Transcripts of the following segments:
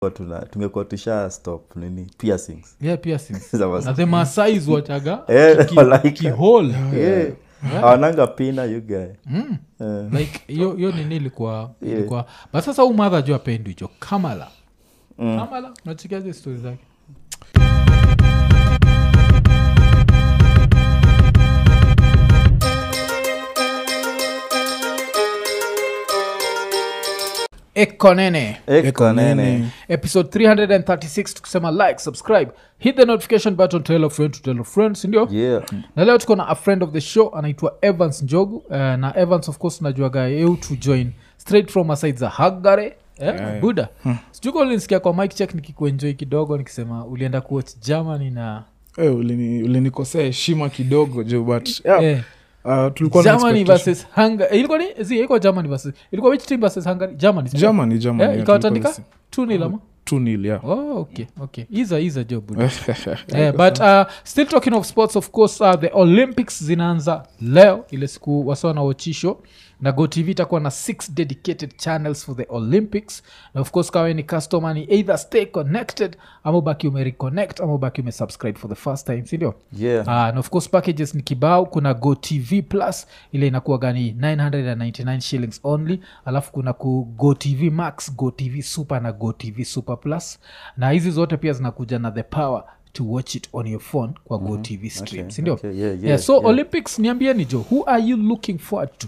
Kwa tuna tungekuwa tusha stop nini piercings yeah piercings Za was- na the masais wachaga Eh, ki- like- kihole Yeah. awananga pina you guy Mm. Eh, like hiyo hiyo nini ilikuwa ilikuwa but sasa huu madha juu apendi hicho kamala kamala nachikiaje stori zake ekonene eko nene episode 336 tukisema like subscribe hit the notification button tell a friend to tell a friend sindio yeah na leo tuko na a friend of the show anaitwa evans njogu uh, na evans of course najuaga eu to join straight from aside za hagare eh, buda sijuko ulinisikia kwa mike check nikikuenjoi kidogo nikisema ulienda kuwatch germany na Eh, ulini- ulinikosea heshima kidogo jo but yeah, eh, uh, tulikuwa na germany expectation- versus hungary eh, ilikuwa ni zi ilikuwa germany versus ilikuwa which team versus hungary germany sio? Germany, Germany, eh, yeah, ikawatandika tulikuwa two nil ama 2-0, yeah. oh okay okay iza iza jo buda Eh, but uh, still talking of sports of course uh, the olympics zinaanza leo ile siku wasiwa na wachisho na gotv itakuwa na six dedicated channels for the olympics na of course kawe ni customer ni either stay connected ama ubaki umereconnect ama ubaki umesubscribe for the first time sindio yeah Uh, na of course packages ni kibao kuna go tv plus ile inakuwa gani 999 shillings only alafu kuna ku go tv max go tv super na go tv super plus na hizi zote pia zinakuja na the power to watch it on your phone kwa go tv stream Okay, sindio okay, yeah, yeah, yeah, so yeah. olympics niambieni jo who are you looking forward to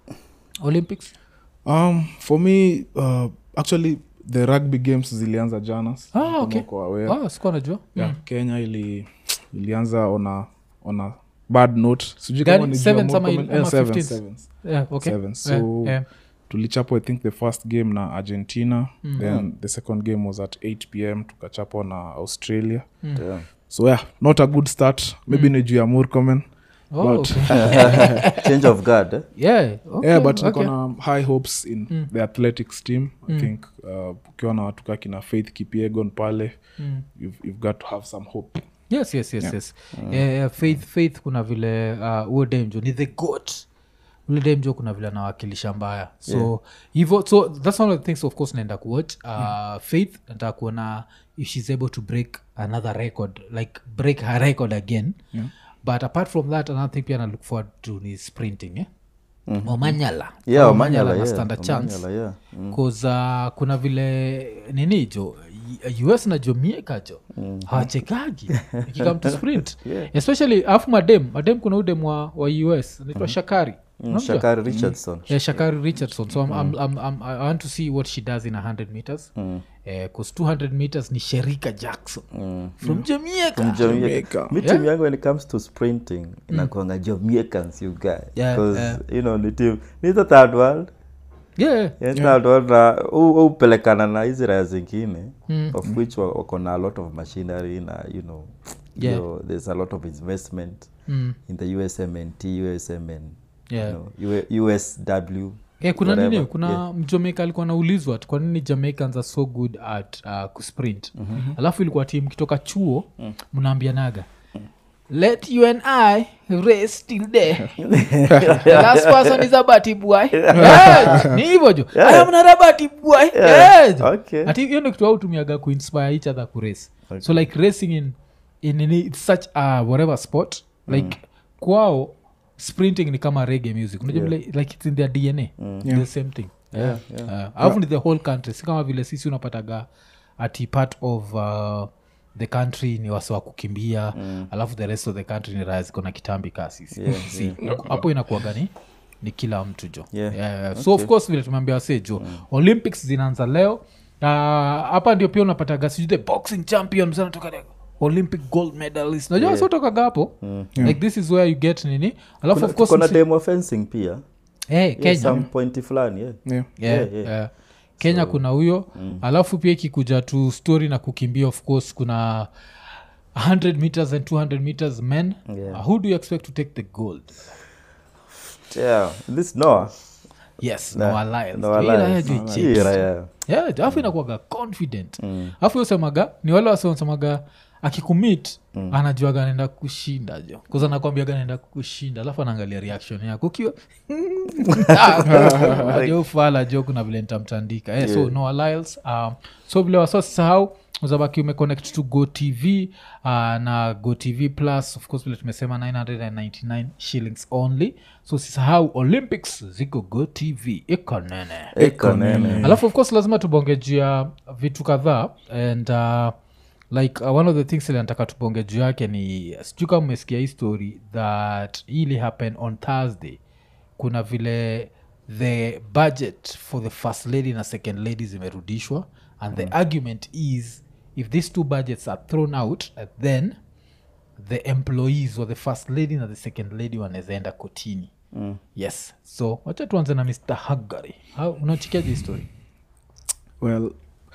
olympics um, for me uh, actually the rugby games zilianza jana Ah, kama okay. uko aware. ah, sikuwa najua yeah, kenya ili ilianza ona ona bad note sijui Gani? kama ni Sevens juu ya ama Morcombe- il- ama eh, sevens, 15s? sevens. yeah, okay. Seven. So, yeah, yeah. tulichapwa i think the first game na argentina then the second game was at 8 pm tukachapwa na australia yeah. so yeah not a good start maybe ni juu ya murkomen Oh, but- okay. change of guard eh? yeah, okay, yeah but okay. niko na high hopes in the athletics team i think uh, ukiwa na watu kaa kina faith kipiegon pale you've, you've got to have some hope yes yes yes yes yeah, yeah, faith faith kuna vile uh, huo demjo ni the goat ule demjo kuna vile anawakilisha mbaya so hivo so that's one of the things of course naenda kuwatch uh, faith nataka kuona if she's able to break another record like break her record again Yeah. but apart from that another thing pia na look forward to ni sprinting eh? omanyala yeah Omanyala omanyala na yeah stand a chance Omanyala, yeah Mm. bcause uh, kuna vile nini jo U- us na jomieka jo hawachekagi ikikam to sprint Yeah. especially afu madem madem kuna udem wa, wa us anaitwa shakari Mm, Unamjua? shakari richardson yeah, shakari richardson so I'm, I'm, I'm, I'm, i want to see what she does in 100 meters bcause 200 meters ni sherika jackson from jamaica Jamaica. Jamaica. mi team yangu when it comes to sprinting inakuanga jamaicans you guy Yeah, 'Cause, yeah. you know ni team ni the third world yeah Yeah, third world na hu- hupelekana na hizi raya zingine of which wa- wako na a lot of machinery na you know Yeah. you know, there's a lot of investment Mm. in the usmnt usmn Yeah. you know, U- usw Eh, kuna whatever. nini kuna yeah. mjamaika alikuwa naulizwa ati kwa nini jamaicans are so good at uh, kusprint mm-hmm. alafu ilikuwa tim kitoka chuo mnaambianaga let you and i race till there the last person is a bati boy yes, ni hivyo jo i am not a bati boy yes. okay. ati hiyo ndo kitu autumiaga kuinspire each other kurace so like racing in, in, in it's such a whatever sport like kwao sprinting ni kama rege music unajua vile like it's in their dna Yeah. the same thing Yeah, Uh, alafu ni the whole country si kama vile sisi unapataga ati part of uh, the country ni wasi wa kukimbia mm. alafu the rest of the country ni raya ziko na kitambi kaa sisi Yeah, Si, hapo inakuaga ni ni kila mtu jo Yeah. Yeah, yeah. so of course vile tumeambia wase jo olympics zinaanza leo Uh, hapa ndio pia unapataga sijui the boxing champion msana toka olympic gold medalist najua yeah. sotokaga hapo like this is where you get nini alafu of course kuna msi- demo fencing pia Eh, yeah, kenya some pointi fulani yeah. yeah. yeah, Yeah, yeah. yeah. kenya kuna huyo alafu pia ikikuja tu story na kukimbia of course kuna 100 meters and 200 meters men Yeah. uh, who do you expect to take the gold yeah. this noah yes Na- Noah Lyles. Noah Hii raya Lyles. jo Hii icheki. raya. Yeah, alafu inakuaga confident alafu usemaga ni wale wasiosemaga akikumit anajuaga anaenda kushinda jo kuza nakwambiaga anaenda kushinda alafu anaangalia reaction yako ukiwa jo ufala jo kuna vile nitamtandika eh, so Noah Lyles, um, so vile wasosisahau uzabaki umeconnect to go tv uh, na go tv plus of course vile tumesema 999 shillings only so sisahau olympics ziko go tv iko nene Iko nene. alafu of course lazima tubonge juu ya vitu kadhaa and uh, like uh, one of the things ile nataka tubonge juu yake ni sijuu kama umesikia hii story that ili happen on thursday kuna vile the budget for the first lady na second lady zimerudishwa and the argument is if these two budgets are thrown out uh, then the employees or the first lady na the second lady wanawezaenda kotini mm. yes so wacha tuanze na mr hagary unachikiaje hii story well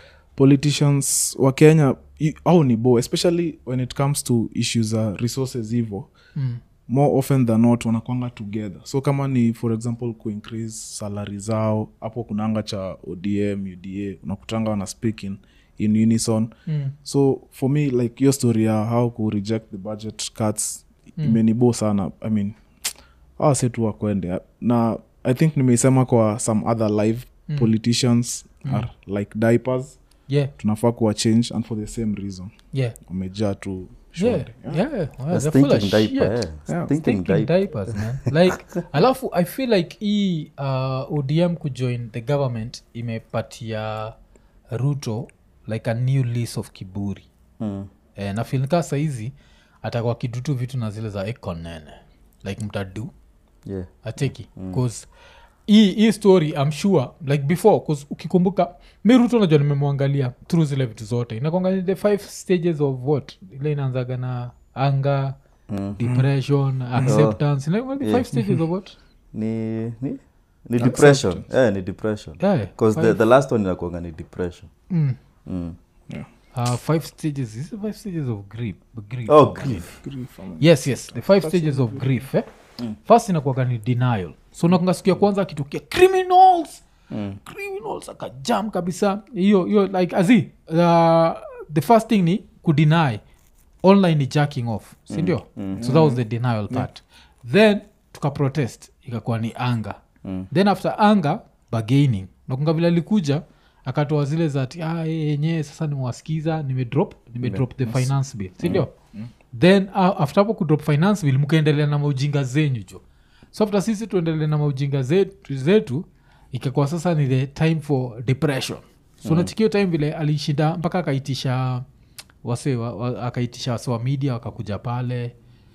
politicians wa kenya i- au ni bo especially when it comes to issues za resources hivo mm. more often than not wanakwanga together so kama ni for example kuincrease salary zao hapo kunanga cha odm uda unakutanga wana speak in, in unison Mm. so for me like hiyo story ya how ku reject the budget cuts mm. imenibo sana i mean awa setu wakwende na i think nimeisema kwa some other live mm. politicians mm. are like diapers yeah tunafaa kuwa change and for the same reason yeah wamejaa tu yeah shonde yeah, yeah. Well, That's they're full of thinking diaper, shit. yeah. Yeah. Thinking Thinking diaper. diapers man like alafu i feel like hii uh, odm kujoin the government imepatia ruto like a new lease of kiburi Mm. eh, na feel kaa saizi atakuwa kidutu vitu na zile za ekonene like mtadu Yeah. ateki bcause hii hii story I'm sure like before cause ukikumbuka mi ruto najua nimemwangalia through zile vitu zote inakwanga the five stages of what ile inaanzaga na anger depression acceptance Inakuanga the five stages of what ni ni ni depression yeah, ni depression Yeah, because the, the last one inakuanga ni depression mm. mm. uh, five stages is it five stages of grief, grief oh grief Grief, I mean. yes yes the five stages of grief eh? first inakuaga ni denial so nakunga siku ya kwanza akitukia criminals Mm. criminals akajam kabisa hiyo hiyo like azi uh, the first thing ni kudeny online ni jacking off sindio so that was the denial part then tukaprotest ikakuwa ni anger Mm. then after anger bargaining nakunga vile alikuja akatoa zile za ati, ah, eh, yenyewe sasa nimewasikiza nimedrop nimedrop the finance bill sindio then uh, after hapo kudrop finance bill mkaendelea na maujinga zenyu jo so after sisi tuendelee na maujinga zetu, zetu ikakuwa sasa ni the time for depression so mm. nachikio time vile alishinda mpaka akaitisha wase wa, wa, akaitisha wase wa media wakakuja pale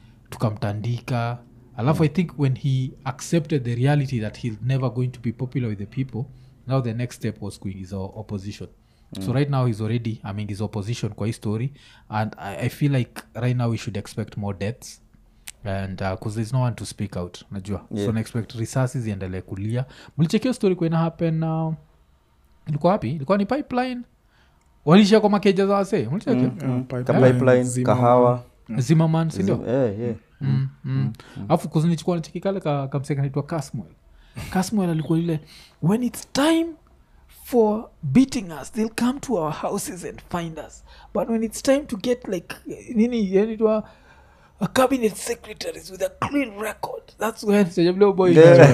tukamtandika alafu i think when he accepted the reality that he's never going to be popular with the people now the next step was kuingiza opposition so right now he's already ameingiza opposition kwa hii story and I, i feel like right now we should expect more deaths and because there's no one to speak out najua Yeah. so naexpect risasi ziendelee kulia mlichekio story kuena happen uh, ilikuwa wapi ilikuwa ni pipeline walisha kwa makeja za wasee mlichekio Yeah, Ka pipeline, pipeline zima- kahawa zimaman sindio Zim- eh, yeah. mm, mm. afu kuzinichukua nachekikale ka, kamseka naitwa casmuel casmuel alikuwa ile when its time for beating us they'll come to our houses and find us but when it's time to get like nini yanitwa a cabinet secretaries with a clean record that's when sejavile boy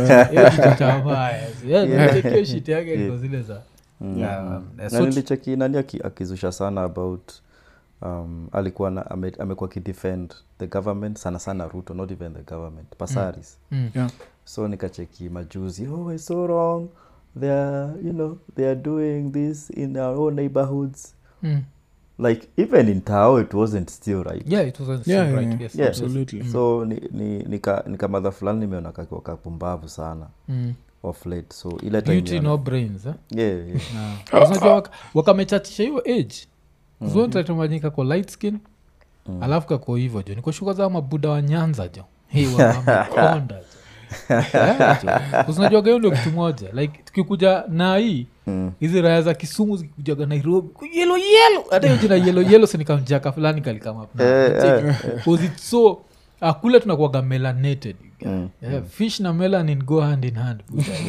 chekio shit yake liko zile za Yeah, um, na so- nilicheki nani aki- akizusha sana about um, alikuwa na, ame, amekuwa kidefend the government sana sana ruto not even the government pasaris Mm. Yeah. so nikacheki majuzi oh it's so wrong they are you know they are doing this in our own neighborhoods Mm. like even in tao it wasn't still right yeah it was Yeah, right yeah, yes yeah. absolutely so ni, ni, nika, nika madha fulani nimeona kakiwa kapumbavu sana Mm. of late so ile time beauty ya- no brains eh? yeah, yeah. Na- unajua waka- wakamechachisha hiyo age zotatumanyika kwa light skin alafu kako hivo jo nikoshuka za mabuda wa nyanza jo Hey, wamekonda jo Yeah, jo. unajuaga hiyo ndio kitu moja like tukikuja na hii Mm. hizi raya za kisumu zikikujaga nairobi yelo yelo hata hiyo jina yelo yelo sinikamjaka fulani kalikama Eh, eh, so Ah, kule tunakuaga melanated Mm. yeah, fish na melanin go hand in hand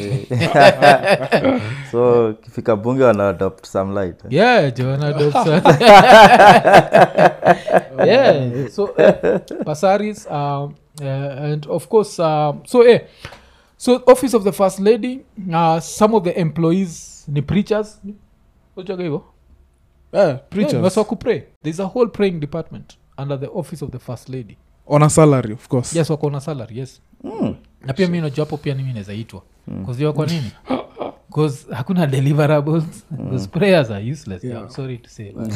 so kifika bunge wana adopt some light eh? yeah joana dobson yeah so uh, basaris um, uh, and of course um, so eh, so office of the first lady uh, some of the employees ni preachers uchaga hivo yeah, preachers wasa kupray there's a whole praying department under the office of the first lady on a salary of course yes wako na salary yes na pia mi najua hapo pia nimi nawezaitwa kuzia kwa nini bcause hakuna deliverables bcause prayers are useless I'm sorry to say but-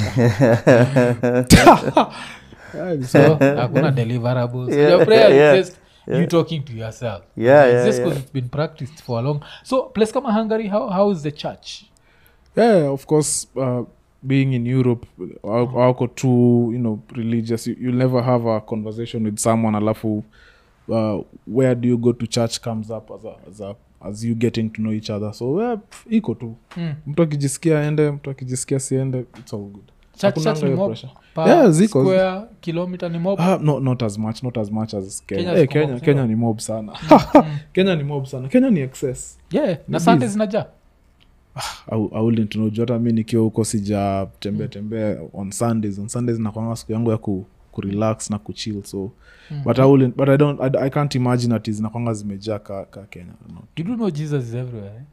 Yeah, so hakuna deliverables Yeah, your prayer yeah, is just you talking to yourself Yeah, it's yeah, just yeah. because it's been practiced for a long so place kama hungary how, how is the church yeah of course uh, being in europe au- auko too you know religious you, you'll never have a conversation with someone alafu uh, where do you go to church comes up as, a, as, a, as you getting to know each other so yeah, pff, iko tu Mm. mtu akijisikia ende mtu akijisikia siende it's all good church, Hakunanga church ni hiyo mob pressure. per Yeah, ziko. square kilometer ni mob Ah, no, not as much not as much as kenya Kenya kenya, hey, ziko kenya, mob, kenya ni mob sana kenya ni mob sana kenya ni excess yeah na It sunday is. zinaja au auli tunajua hata mi nikiwa huko sija tembea tembea on sundays on sundays nakwanga siku yangu ya ku, kurelax na kuchill so but, I wouldn't, but I, don't, I, I can't imagine ati zinakwanga zimejaa ka, ka kenya no. you do know jesus is everywhere eh?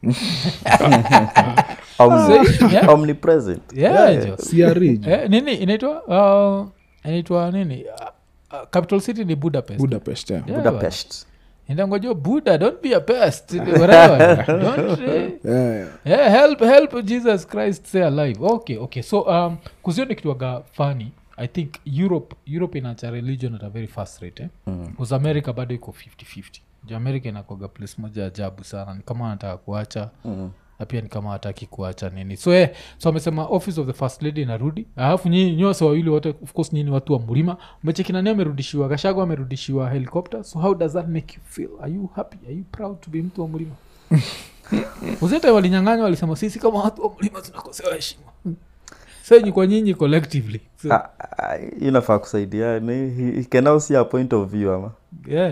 Omni- yeah. omnipresent yeah, Yeah. jo. CRE, eh, nini inaitwa uh, inaitwa nini uh, uh, capital city ni budapest budapest yeah. Yeah, budapest indangojo buddha don't be a pest whatever don't eh, Yeah, yeah. yeah, help help jesus christ stay alive okay okay so um kuzio ni kitwaga fani i think europe europe inacha religion at a very fast rate eh? mm. america bado iko 5050 ju america inakwaga place moja ajabu sana ni kama wanataka kuacha Mm. na pia ni kama hataki kuacha nini so eh, so amesema office of the first lady inarudi alafu nyinyi nyose wawili wote of course nyini watu wa mlima mchekinani amerudishiwa gashago amerudishiwa helicopter so how does that make you feel are you happy are you proud to be mtu wa mlima uzete walinyanganywa walisema sisi kama watu wa mlima tunakosewa heshima senyi kwa nyinyi collectively so, Ah, ah, inafaa kusaidia ni he, he can now see a point of view ama yeah.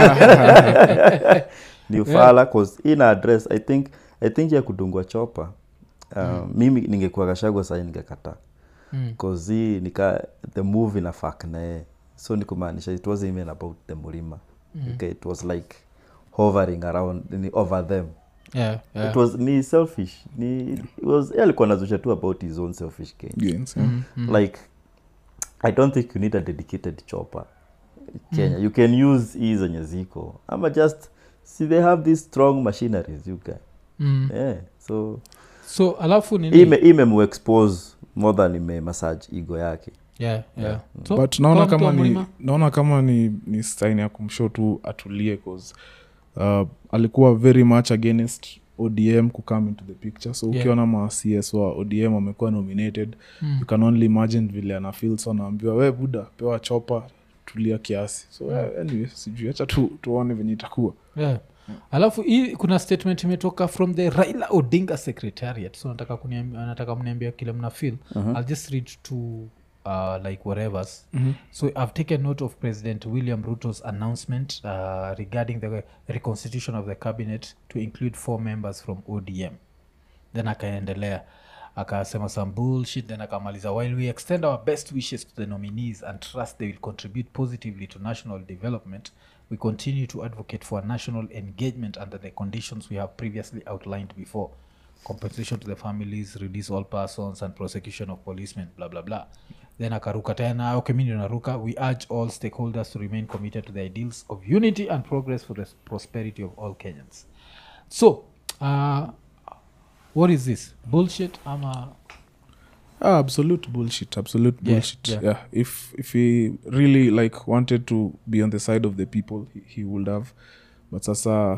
ni ufala cause ina address i think i think ya kudungwa chopa um, mimi ningekuwa kashagwa sahii ningekataa Mm. cause hii nika the move ina fak naye so ni kumaanisha it wasn't even about the mulima okay, it was like hovering around ni over them Yeah, yeah. it was ni selfish ni it was yeye alikuwa nazusha tu about his own selfish gain Gains, yeah. like i don't think you need a dedicated chopper kenya you can use hii zenye ziko ama just see they have these strong machineries you can Mm. yeah so so alafu nini ime imemuexpose more than ime massage ego yake yeah, yeah. So, but naona mtu wa kama ni mlima? naona kama ni, ni sign ya kumshow tu atulie cause uh, alikuwa very much against odm kucome into the picture so Yeah. ukiona ma cs wa odm wamekuwa nominated Mm. you can only imagine vile ana feel so anaambiwa we buda pewa chopa tulia kiasi so yeah. anyway sijui hacha tu, tuone venye itakuwa yeah. alafu hii kuna statement imetoka from the raila odinga secretariat so nataka kuniambia, nataka mniambia kile mna feel i'll just read to uh, like whatevers so i've taken note of president william ruto's announcement uh, regarding the reconstitution of the cabinet to include four members from odm then akaendelea akasema some bullshit then akamaliza while we extend our best wishes to the nominees and trust they will contribute positively to national development we continue to advocate for national engagement under the conditions we have previously outlined before compensation to the families release all persons and prosecution of policemen blah blah blah then akaruka tena okay mimi ndio naruka we urge all stakeholders to remain committed to the ideals of unity and progress for the prosperity of all kenyans so uh, what is this bullshit ama ah, absolute bullshit absolute Yeah, bullshit yeah. yeah, if if he really like wanted to be on the side of the people he, he would have but sasa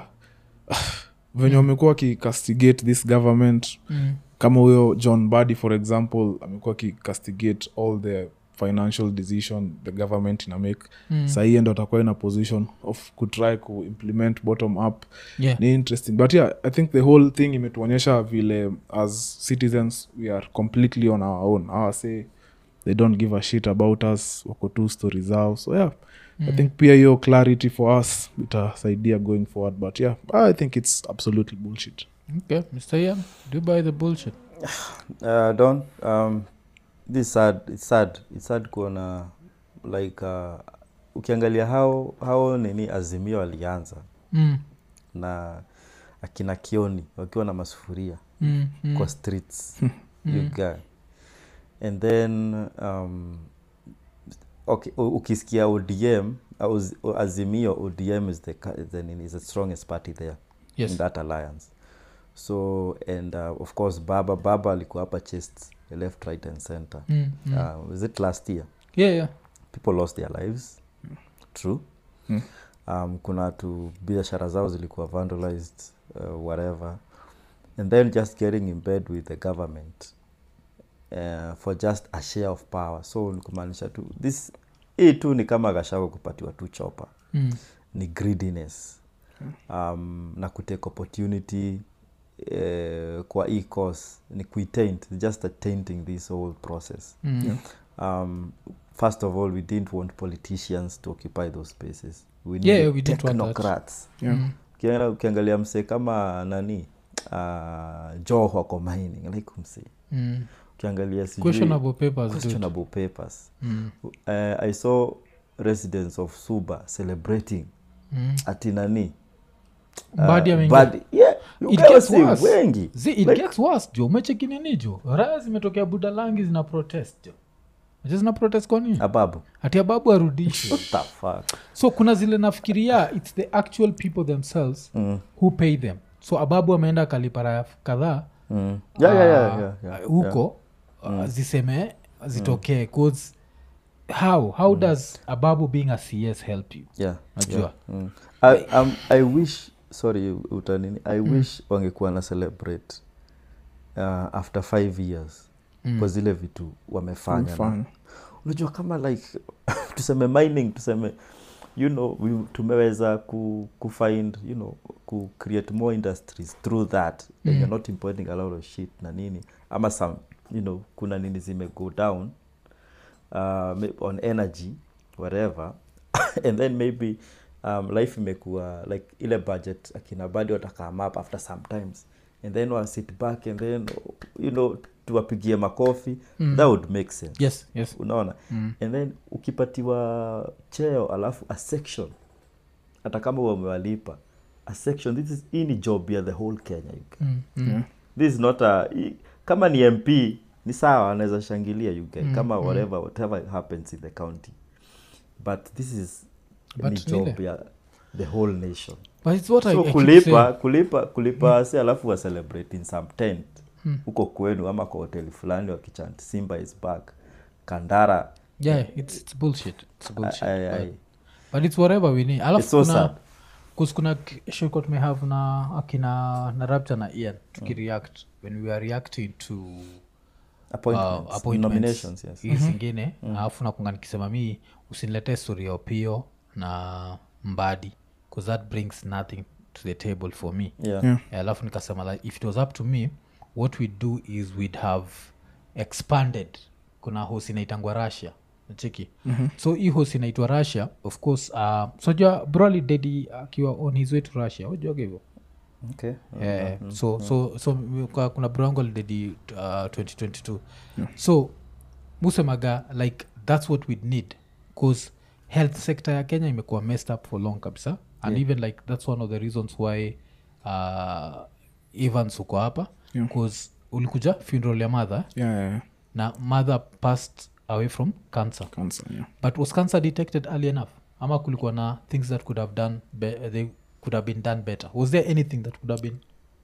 venye wamekuwa wakicastigate this government mm. kama huyo john badi for example amekuwa akicastigate all the financial decision the government ina make Mm. sahii ndo atakuwa in a position of kutry kuimplement bottom up yeah ni interesting but yeah i think the whole thing imetuonyesha vile as citizens we are completely on our own awase they don't give a shit about us wako tu story zao so yeah i think pia hiyo clarity for us itasaidia going forward but yeah i think it's absolutely bullshit okay mr ian do you buy the bullshit uh, don um, this is sad it's sad it's sad kuona like uh, ukiangalia how how nini azimio alianza mm. na akina kioni wakiwa na masufuria Mm. Mm. kwa streets you guy and then um, okay, u- ukisikia odm au z- o- azimio odm is the, ca- the, nini, is the strongest party there yes in that alliance so and uh, of course baba baba alikuwa hapa chest left right and center mm. Mm. uh, was it last year yeah yeah people lost their lives true Mm. um, kuna tu biashara zao zilikuwa vandalized uh, whatever and then just getting in bed with the government uh, for just a share of power so ni kumaanisha tu this hii tu ni kama gashako kupatiwa tu chopa mm. ni greediness um, na kutake opportunity uh, kwa hii course ni kuitaint just a tainting this whole process Mm. Yeah. um, first of all we didn't want politicians to occupy those spaces we Yeah, needed we didn't want that. technocrats yeah Mm. Ukiangalia- ukiangalia msee kama nani uh, joho ako mining like msee Mm. ukiangalia sijui- questionable papers dude. questionable papers Mm. uh, i saw residents of suba celebrating Mm. ati nani Mbadi ameingia. Mbadi- yeah, you It guys gets see worse. wengi Zi, it Like- gets worse jo umechekinini jo raya zimetokea budalangi zina protest jo Aje zina protest kwa nini ababu hati ababu arudishwe what the fuck so kuna zile nafikiria its the actual people themselves mm. who pay them so ababu ameenda akalipa raya kadhaa Mm. Yeah, yeah, yeah, ah, yeah, yeah, huko uh, ziseme zitokee cause how how does ababu being a cs help you yeah, Najua. yeah. Mm. I, um, i wish sorry utanini i wish wangekuwa na celebrate uh, after five years Mm. kwa zile vitu wamefanya na- Fine. unajua kama like tuseme mining tuseme you know we, tumeweza ku, kufind you know ku create more industries through that mm. Mm. you're not importing a lot of shit na nini ama some you know kuna nini zime go down uh, may- on energy whatever and then maybe um, life imekuwa like ile budget akina badi watakame up after sometimes and then wa sit back and then you know tuwapigie makofi Mm. that would make sense yes yes unaona mm. and then ukipatiwa cheo alafu a section hata kama wamewalipa a section this is hii ni job ya the whole kenya you guys. Mm. Mm. Yeah. this is not a i- kama ni mp ni sawa anaweza shangilia you guys, Mm, kama mm. whatever whatever happens in the county but this is But ni job nile- ya the whole nation but it's what I, so I keep kulipa saying. kulipa kulipa si alafu wa celebrate in some tent Hmm. huko kwenu ama kwa hoteli fulani wakichant simba is back kandara yeah it's, it's bullshit it's bullshit I- I- but, I- but it's whatever we need alafu It's so kuna sad. kus kuna shoko tumehave na akina na rapture na ian tukireact when we are reacting to appointments, uh, appointments nominations yes hii zingine alafu nakunga nikisema mi usiniletee story ya opio na mbadi bcause that brings nothing to the table for me yeah. Yeah. alafu nikasema like, if it was up to me what we'd do is we'd have expanded kuna hos inaitangwa russia cheki mm-hmm. so hii hos inaitwa russia of course uh, sojua broly dedi akiwa on his way to russia ujuaga hivyo okay yeah, so so so m- kwa- kuna brongo alidedi uh, 2022 so musemaga like that's what we'd need bcause health sector ya kenya imekuwa messed up for long kabisa and Yeah. even like that's one of the reasons why uh, evans uko hapa Yeah. bcause ulikuja funeral ya mother yeah, yeah, yeah. na mother passed away from cancer cancer yeah but was cancer detected early enough ama kulikuwa na things that could have done be- they could have been done better was there anything that could have been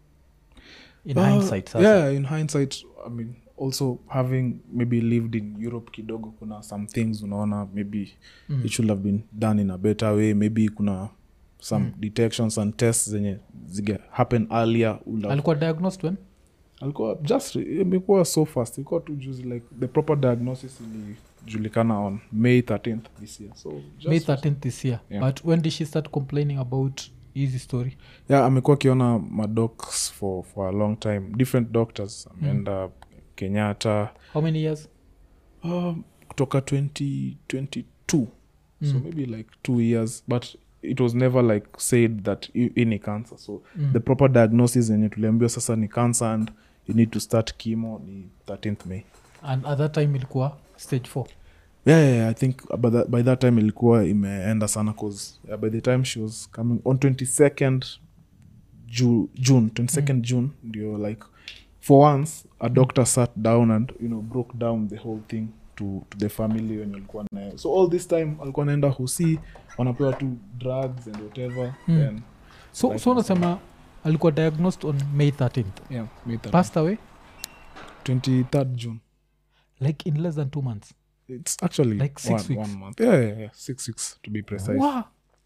in Uh, hindsight sasa? yeah in hindsight i mean also having maybe lived in europe kidogo kuna some things unaona maybe Mm. it should have been done in a better way maybe kuna some detections and tests zenye zige happen earlier would have- alikuwa diagnosed when alikuwa just imekuwa so fast ilikuwa tu juzi like the proper diagnosis ilijulikana on may 13th this year so just, may 13th this year Yeah. but when did she start complaining about easy story yeah amekuwa akiona madocs for, for a long time different doctors ameenda kenyatta how many years um, kutoka 2022 so maybe like two years but it was never like said that i- hii ni cancer so the proper diagnosis yenye tuliambiwa sasa ni cancer and you need to start chemo ni 13th may and at that time ilikuwa stage 4 yeah, yeah, yeah, i think by that, by that time ilikuwa imeenda sana cause uh, by the time she was coming on 22nd Ju- june 22nd june ndio like for once a doctor sat down and you know broke down the whole thing to, to the family wenye alikuwa naye so all this time alikuwa naenda husi wanapewa tu drugs and whatever Mm. then so, Like- so unasema alikuwa diagnosed on may 13th yeah made that passed away 23rd june like in less than two months it's actually Like six one, weeks. one month yeah, yeah, yeah six weeks to be precise wow.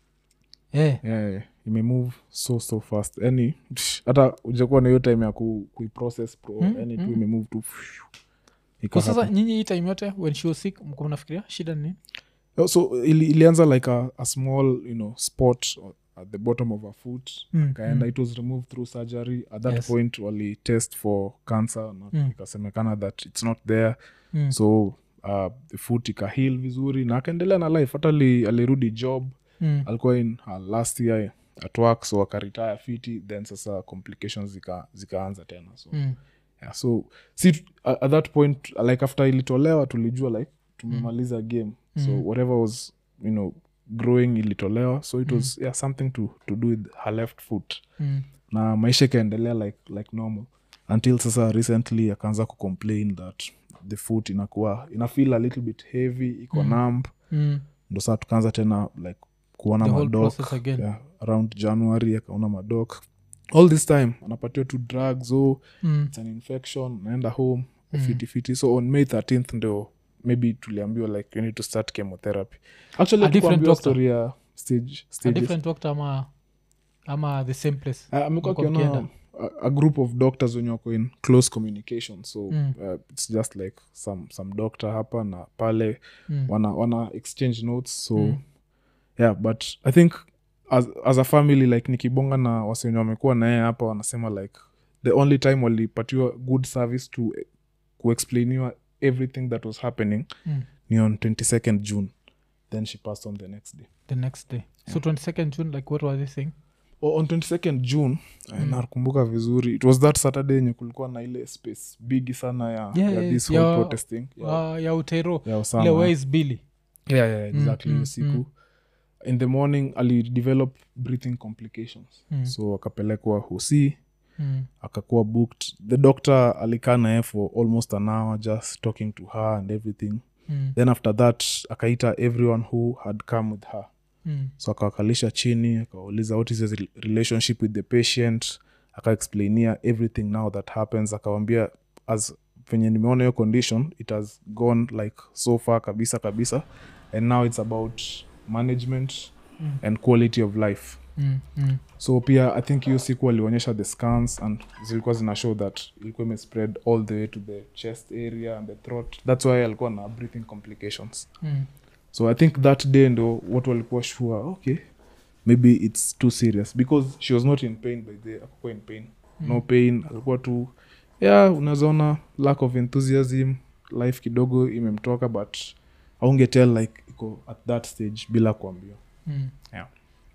yeah. yeah, yeah. imemove so so fast yani psh, hata ujakuwa na hiyo time ya ku, kuiprocess pro Mm, yani tu mm. imemove tu phew, iko kwa sasa happen. nyinyi hii time yote when she was sick mko mnafikiria shida ni nini Oh, so ili, ilianza like a, a small you know spot at the bottom of her foot Mm, kaenda mm. it was removed through surgery at that Yes. point wali test for cancer na Mm. ikasemekana that it's not there Mm. so uh, the foot ikahil vizuri na akaendelea na life hata ali- alirudi job Mm. alikuwa in her last year at work so akaretire fiti then sasa complications zika, zikaanza tena so Mm. yeah, so si t- at at that point like after ilitolewa tulijua like tumemaliza game so Mm. whatever was you know growing ilitolewa so it was yeah, something to, to do with her left foot Mm. na maisha ikaendelea like, like normal until sasa recently akaanza kucomplain that the foot inakuwa ina feel a little bit heavy iko Mm. numb Mm. ndo saa tukaanza tena like kuona The whole madok process again. yeah, around january akaona madok all this time anapatiwa tu drugs oh, Mm. it's an infection naenda home Mm. fiti fiti so on may 13th ndio maybe tuliambiwa like you need to start chemotherapy actually A different hatukuambiwa doctor? story ya stage a stages different doctor ama ama the same place Ah, amekuwa Mko akiona mkienda? a, a group of doctors wenye wako in close communication so Mm. uh, it's just like some, some doctor hapa na pale Mm. wana, wana exchange notes so Mm. yeah but i think as, as a family like nikibonga na wasenye wamekuwa naye hapa wanasema like the only time walipatiwa good service to eh, kuexplainiwa everything that was happening Mm. ni on 22nd june then she passed on the next day the next day so 22nd june like what was he saying o, on 22nd june mm. nakumbuka vizuri it was that saturday yenye kulikuwa na ile space bigi sana ya, Yeah, ya yeah, this ya- whole protesting ya, uh, ya utero ya ile Osama. where is billy yeah, yeah, exactly mm, hiyo siku mm. in the morning alidevelop breathing complications Mm. so akapelekwa husi mm. akakuwa booked the doctor alikaa naye for almost an hour just talking to her and everything Mm. then after that akaita everyone who had come with her Mm. so akawakalisha chini akawauliza what is his rel- relationship with the patient akaexplainia everything now that happens akawambia as venye nimeona hiyo condition it has gone like so far kabisa kabisa and now it's about management Mm. and quality of life Mm. Mm. so pia i think hiyo siku alionyesha the scans and zilikuwa zina show that ilikuwa imespread all the way to the chest area and the throat that's why alikuwa na breathing complications Mm. so i think that day ndo watu walikuwa sure okay maybe it's too serious because she was not in pain by the akukuwa in pain no pain alikuwa tu yeah unazaona lack of enthusiasm life kidogo imemtoka but aungetel like iko at that stage bila kuambiwa Mm. Yeah.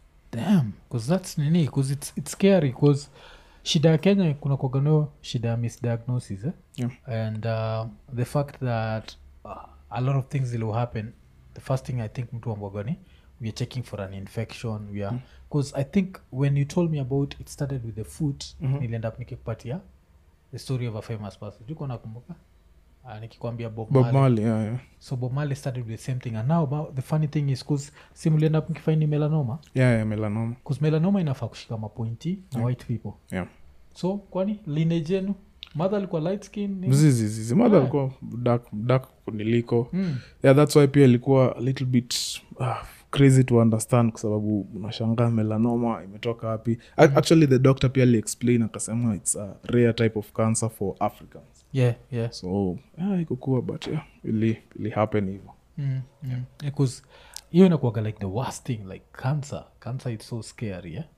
damn cause that's nini cause it's, it's scary cause shida ya kenya kuna kwaganio shida ya misdiagnosis eh? Yeah. and uh, the fact that uh, a lot of things will happen the first thing i think mtu ambwagani we are checking for an infection we are because i think when you told me about it started with the foot Mhm. nilienda up nikikupatia the story of a famous person juko nakumbuka uh, nikikwambia bob, bob Marley. Marley, yeah, yeah. so bob Marley started with the same thing and now ma- the funny thing is bcause simulienda up mkifaini melanoma Yeah, yeah, melanoma bcause melanoma inafaa kushika mapointi na white people yeah. so kwani lineage yenu mother alikuwa light skin nini? mzizizizi madha Yeah. alikuwa dark, dark kuniliko Mm. yeah that's why pia ilikuwa a little bit uh, crazy to understand kwa sababu unashangaa melanoma imetoka wapi A- actually the doctor pia aliexplain akasema its a rare type of cancer for africans yeah yeah so yeah, ikokuwa but yeah ili, ili happen hivo mm. Mm. because hiyo inakuaga like the worst thing like cancer cancer is so scary yeah?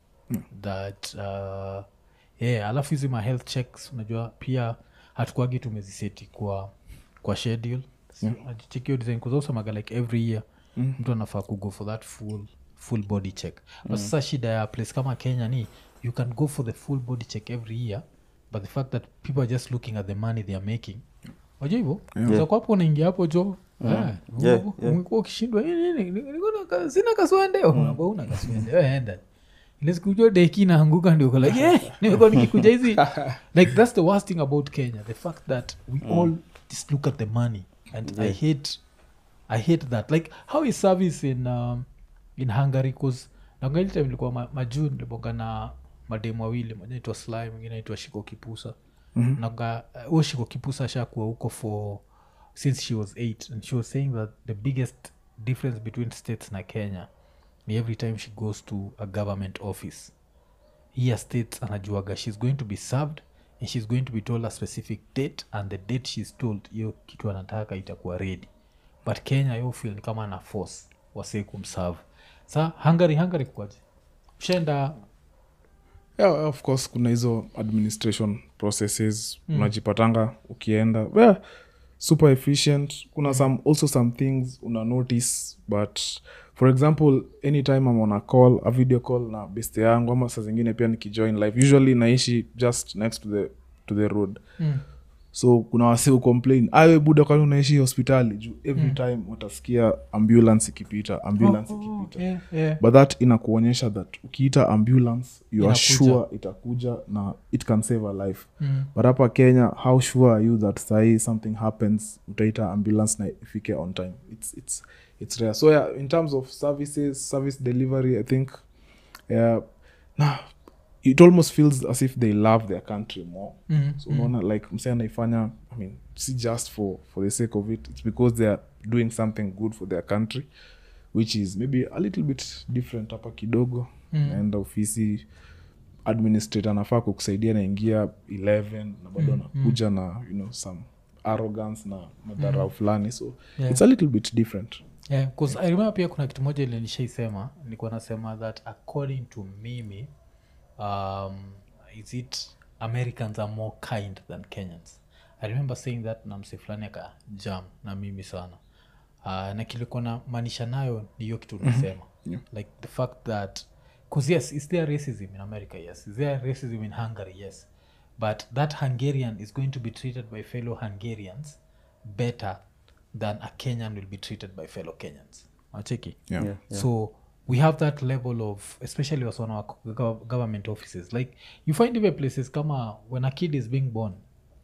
that uh, yeah alafu hizi ma health checks unajua pia hatukwagi tumeziseti kwa kwa schedule ajichekio design kuzosemaga like every year mtu anafaa kugo for that full full body check but sasa shida ya place kama kenya ni you can go for the full body check every year but the fact that people are just looking at the money they are making wajua hivo yeah. kwapo unaingia hapo jo Eh, Yeah, umekuwa- yeah. umekuwa ukishindwa "Eh, nini, ni- niko na ka- sina kaswende unaambia una kaswende we enda ile siku jo deki naanguka ndio uko like "Eh, nimekuwa nikikuja hizi like that's the worst thing about kenya the fact that we all just look at the money and i hate i hate that like how is service in um, in hungary bcause nangaili time ilikuwa ma, majuu nilibonga na mademu wawili moja naitwa sly mwingine naitwa shiko kipusa mm-hmm. naga huo shiko kipusa ashakuwa huko for since she was eight and she was saying that the biggest difference between states na kenya ni every time she goes to a government office here states anajuaga she's going to be served and she's going to be told a specific date and the date she's told hiyo kitu anataka itakuwa ready but kenya yo feel ni kama ana force wasee kumserve sa hungary hungary kwaje ushaenda yeah, of course kuna hizo administration processes mm. unajipatanga ukienda yeah, super efficient kuna some also some things una notice but for example anytime I'm on a call a video call na beste yangu ama saa zingine pia nikijoin live usually naishi just next to the, to the road mm. so kuna wasi complain awe buda kwani unaishi hospitali juu every time watasikia ambulance ikipita ambulance ikipita yeah, yeah. but that inakuonyesha that ukiita ambulance you are Inakuja. sure itakuja na it can save a life Mm. but hapa kenya how sure are you that sahii something happens utaita ambulance na ifike on time it's, it's, it's rare so yeah, in terms of services service delivery i think yeah, nah, it almost feels as if they love their country more Mm. so unaona like mse anaifanya i mean si just for, for the sake of it it's because they are doing something good for their country which is maybe a little bit different hapa kidogo Mm. naenda ofisi administrator anafaa kukusaidia naingia 11 na bado anakuja na you know some arrogance na madharau fulani so Yeah. it's a little bit different yeah, 'cause i remember pia kuna kitu moja ile nishaisema nilikuwa nasema that according to mimi um, is it americans are more kind than kenyans i remember saying that na mse fulani aka jam na mimi sana uh, na kilikuwa na maanisha nayo ni hiyo kitu unasema Yeah. like the fact that because yes is there racism in america yes is there racism in hungary yes but that hungarian is going to be treated by fellow hungarians better than a kenyan will be treated by fellow kenyans acheki yeah, Yeah. so we have that level of especially also on our gov- government offices like you find even places kama when a kid is being born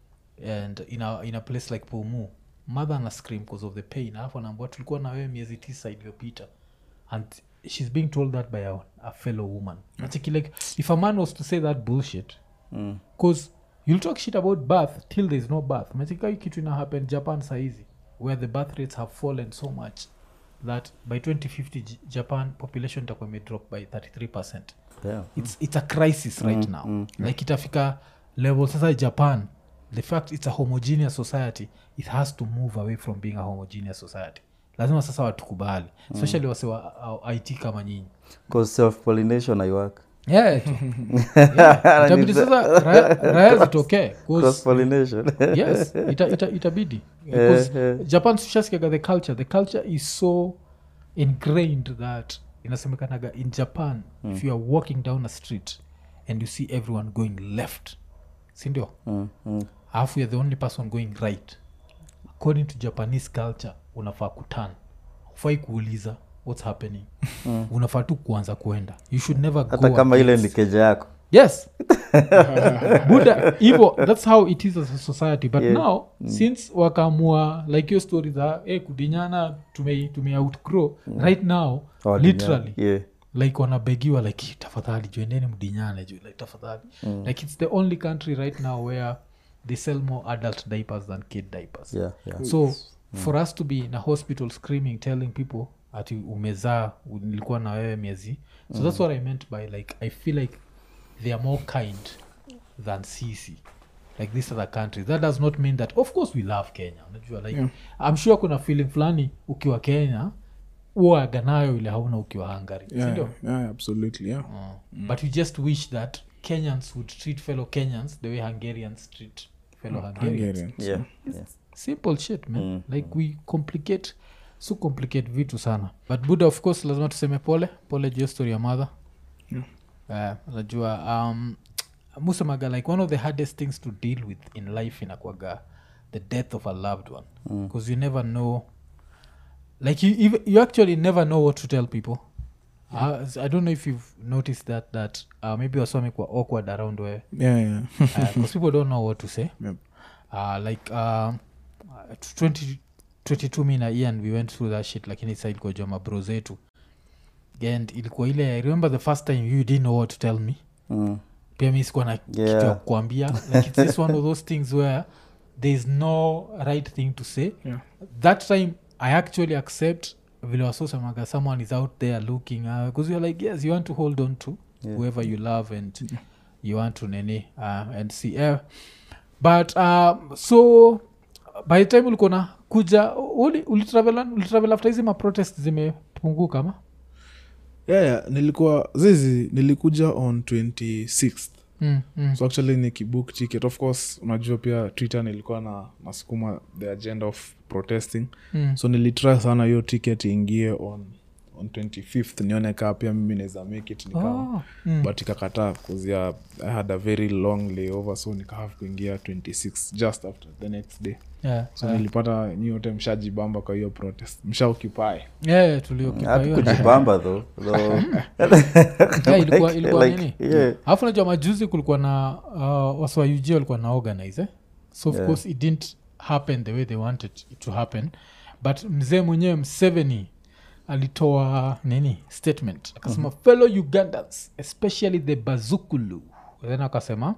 and in a, in a place like pumu mother ana scream because of the pain alafu anaambua tulikuwa na wewe miezi tisa iliyopita and she's being told that by a, a fellow woman Acheki, like if a man was to say that bullshit Mm. because you'll talk shit about birth till there's no birth machika hii kitu ina happen japan saizi where the birth rates have fallen so much that by 2050 J- japan population itakuwa imedrop by 33 percent Yeah. it's, it's a crisis right now like itafika level sasa japan the fact it's a homogeneous society it has to move away from being a homogeneous society lazima sasa watukubali especially wase wa uh, it kama nyinyi Cause self pollination aiwork yeah, tu. yeah. itabidi sasa raya, raya zitokee 'cause- cross pollination yes ita, ita, itabidi because japan sishasikiaga the culture the culture is so ingrained that inasemekanaga in japan if you are walking down a street and you see everyone going left sindio mm, mm. alafu you're the only person going right according to japanese culture unafaa kutan ufai kuuliza what's happening unafaa tu kuanza kuenda you should never hata go kama ile against- ni keja yako yes buda hivo that's how it is as a society but now since wakamua like your story za hey, kudinyana tume, tume outgrow right now Oh, literally yeah. like wanabegiwa like tafadhali joendeni mdinyane ju like tafadhali like it's the only country right now where they sell more adult diapers than kid diapers Yeah, yeah. so for us to be in a hospital screaming telling people ati umezaa u- nilikuwa na wewe miezi so that's what i meant by like i feel like they are more kind than sisi like these other countries that does not mean that of course we love kenya unajua like Yeah. i'm sure kuna feeling fulani ukiwa kenya uaga nayo ile hauna ukiwa hungary yeah, sindio yeah, absolutely yeah uh, but we just wish that kenyans would treat fellow kenyans the way hungarians treat fellow hungarians Hungarians. Yeah, yeah. simple shit man like we complicate so complicate vitu sana but buda of course lazima tuseme pole pole juu ya story ya mother yeah. uh, najua um, musemaga like one of the hardest things to deal with in life inakwaga the death of a loved one because you never know like you, you, you actually never know what to tell people uh, i don't know if you've noticed that that uh, maybe wasome kwa awkward around where yeah, yeah. because people don't know what to say Yep. uh, like um, uh, 20, 22 mi na ian we went through that shit lakini sa ilikuwa jua mabro zetu and ilikuwa ile i remember the first time you didn't know what to tell me Mm. pia mi sikuwa na kitu ya Yeah. kukwambia like it's just one of those things where there is no right thing to say Yeah. that time i actually accept vile wasosemaga someone is out there looking because you're like yes you want to hold on to Yeah. whoever you love and you want to nini uh, and see uh, but um, so by the time ulikuwa na kuja uli- ulitravel ulitravel after hizi maprotest zimepunguka ma yeah, yeah. nilikuwa zizi nilikuja on 26th mm, mm. so actually ni kibook ticket of course unajua pia twitter nilikuwa na nasukuma the agenda of protesting Mm. so nilitry sana hiyo ticket iingie on on 25th nione kaa pia mimi naweza make it nika Oh, mm. but ikakataa kuzia i had a very long layover so nikahave kuingia 26 just after the next day yeah, so yeah. nilipata nyi yote mshajibamba kwa hiyo protest mshaoccupy yeah, tuliokipa hiyo hatukujibamba tho Yeah, ilikuwa, ilikuwa Like, nini yeah. alafu najua majuzi kulikuwa na uh, wasiwauj walikuwa na organize eh? so of Yeah. course it didn't happen the way they wanted it to happen but mzee mwenyewe mseveni alitoa nini statement akasema fellow ugandans especially the bazukulu then akasema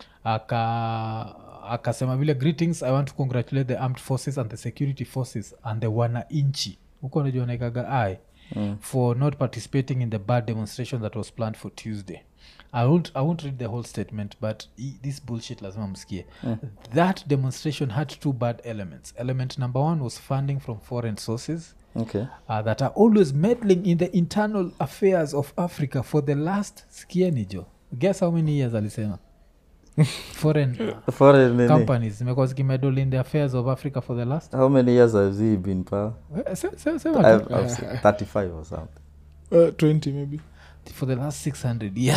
aka akasema vile greetings i want to congratulate the armed forces and the security forces and the wananchi huko najua naikaga ai mm. for not participating in the bad demonstration that was planned for tuesday I won't, I won't read the whole statement but i- this bullshit lazima mskie that demonstration had two bad elements element number one was funding from foreign sources okay uh, that are always meddling in the internal affairs of africa for the last skienijo guess how many years alisema foreign uh, Foreign nini? companies zimekuwa zikimedle in the affairs of africa for the last how many years has he been pa Eh, se- se- sema tu. I've, I've seen 35 or something uh, 20 maybe for the last 600 years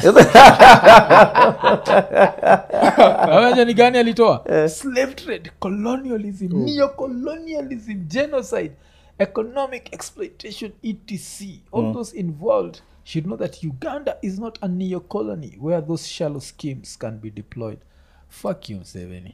Awaja ni gani alitoa slave trade colonialism neocolonialism genocide economic exploitation etc all those involved should know that uganda is not a neocolony where those shallow schemes can be deployed fuck you mseveni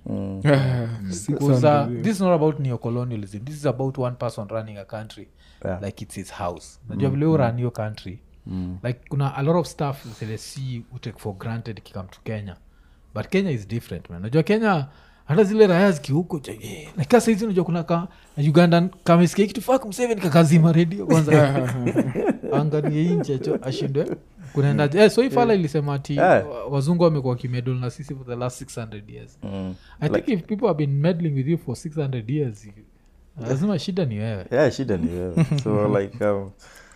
because uh, this is not about neocolonialism this is about one person running a country Yeah. like it's his house najua vile mm. run your country like kuna a lot of stuff zile si utake for granted ikikam to kenya but kenya is different man najua kenya hata zile raya zikihuko nakaa saizi najua kuna ka ugandan kamesikia kitu fak mseveni kakazima redio kwanza angalie inchecho ashindwe kunaenda eh, so hii fala ilisema ati Yeah. wa- wazungu wamekuwa kimedol na sisi for the last 600 years mm. i think if people have been meddling with you for 600 years you- lazima shida ni wewe yeah shida ni wewe so like um,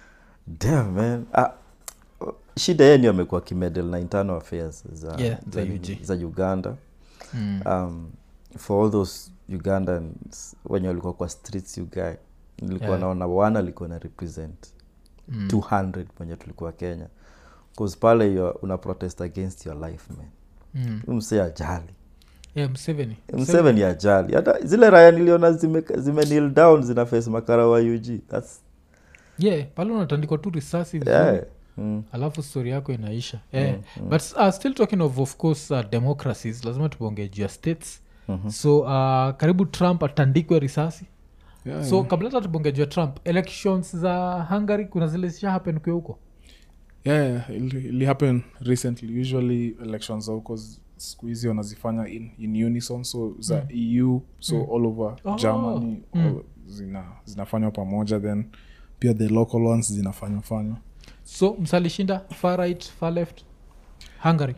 damn man ah, shida yeye ndio amekuwa kimedel na internal affairs za, Yeah, za nini, UG. za uganda mm. um, for all those ugandans wenye walikuwa kwa streets ugae nilikuwa Yeah. naona one alikuwa na represent Mm. 200 mwenye tulikuwa kenya bcause pale you're- una protest against your life man Mm. Huyu msee ajali Yeah, mseveni mseveni ajali hata zile raya niliona zime, zime kneel down zina face makara wa ug That's, yeah pale unatandikwa tu risasi vizuri, yeah. mm. alafu stori yako inaisha yeah. but uh, still talking of of course uh, democracies lazima tuponge juu ya states Mhm. so uh, karibu trump atandikwe risasi yeah, so kabla hata tubonge juu ya trump elections za hungary kuna zile zisha happen ukiwa huko yeah, yeah, ili, ili happen recently usually elections za huko z- siku hizi wanazifanya in, in unison so za eu so all over Oh, germany mm. all, zina, zinafanywa pamoja then pia the local ones zinafanywa fanywa so msalishinda far right far left hungary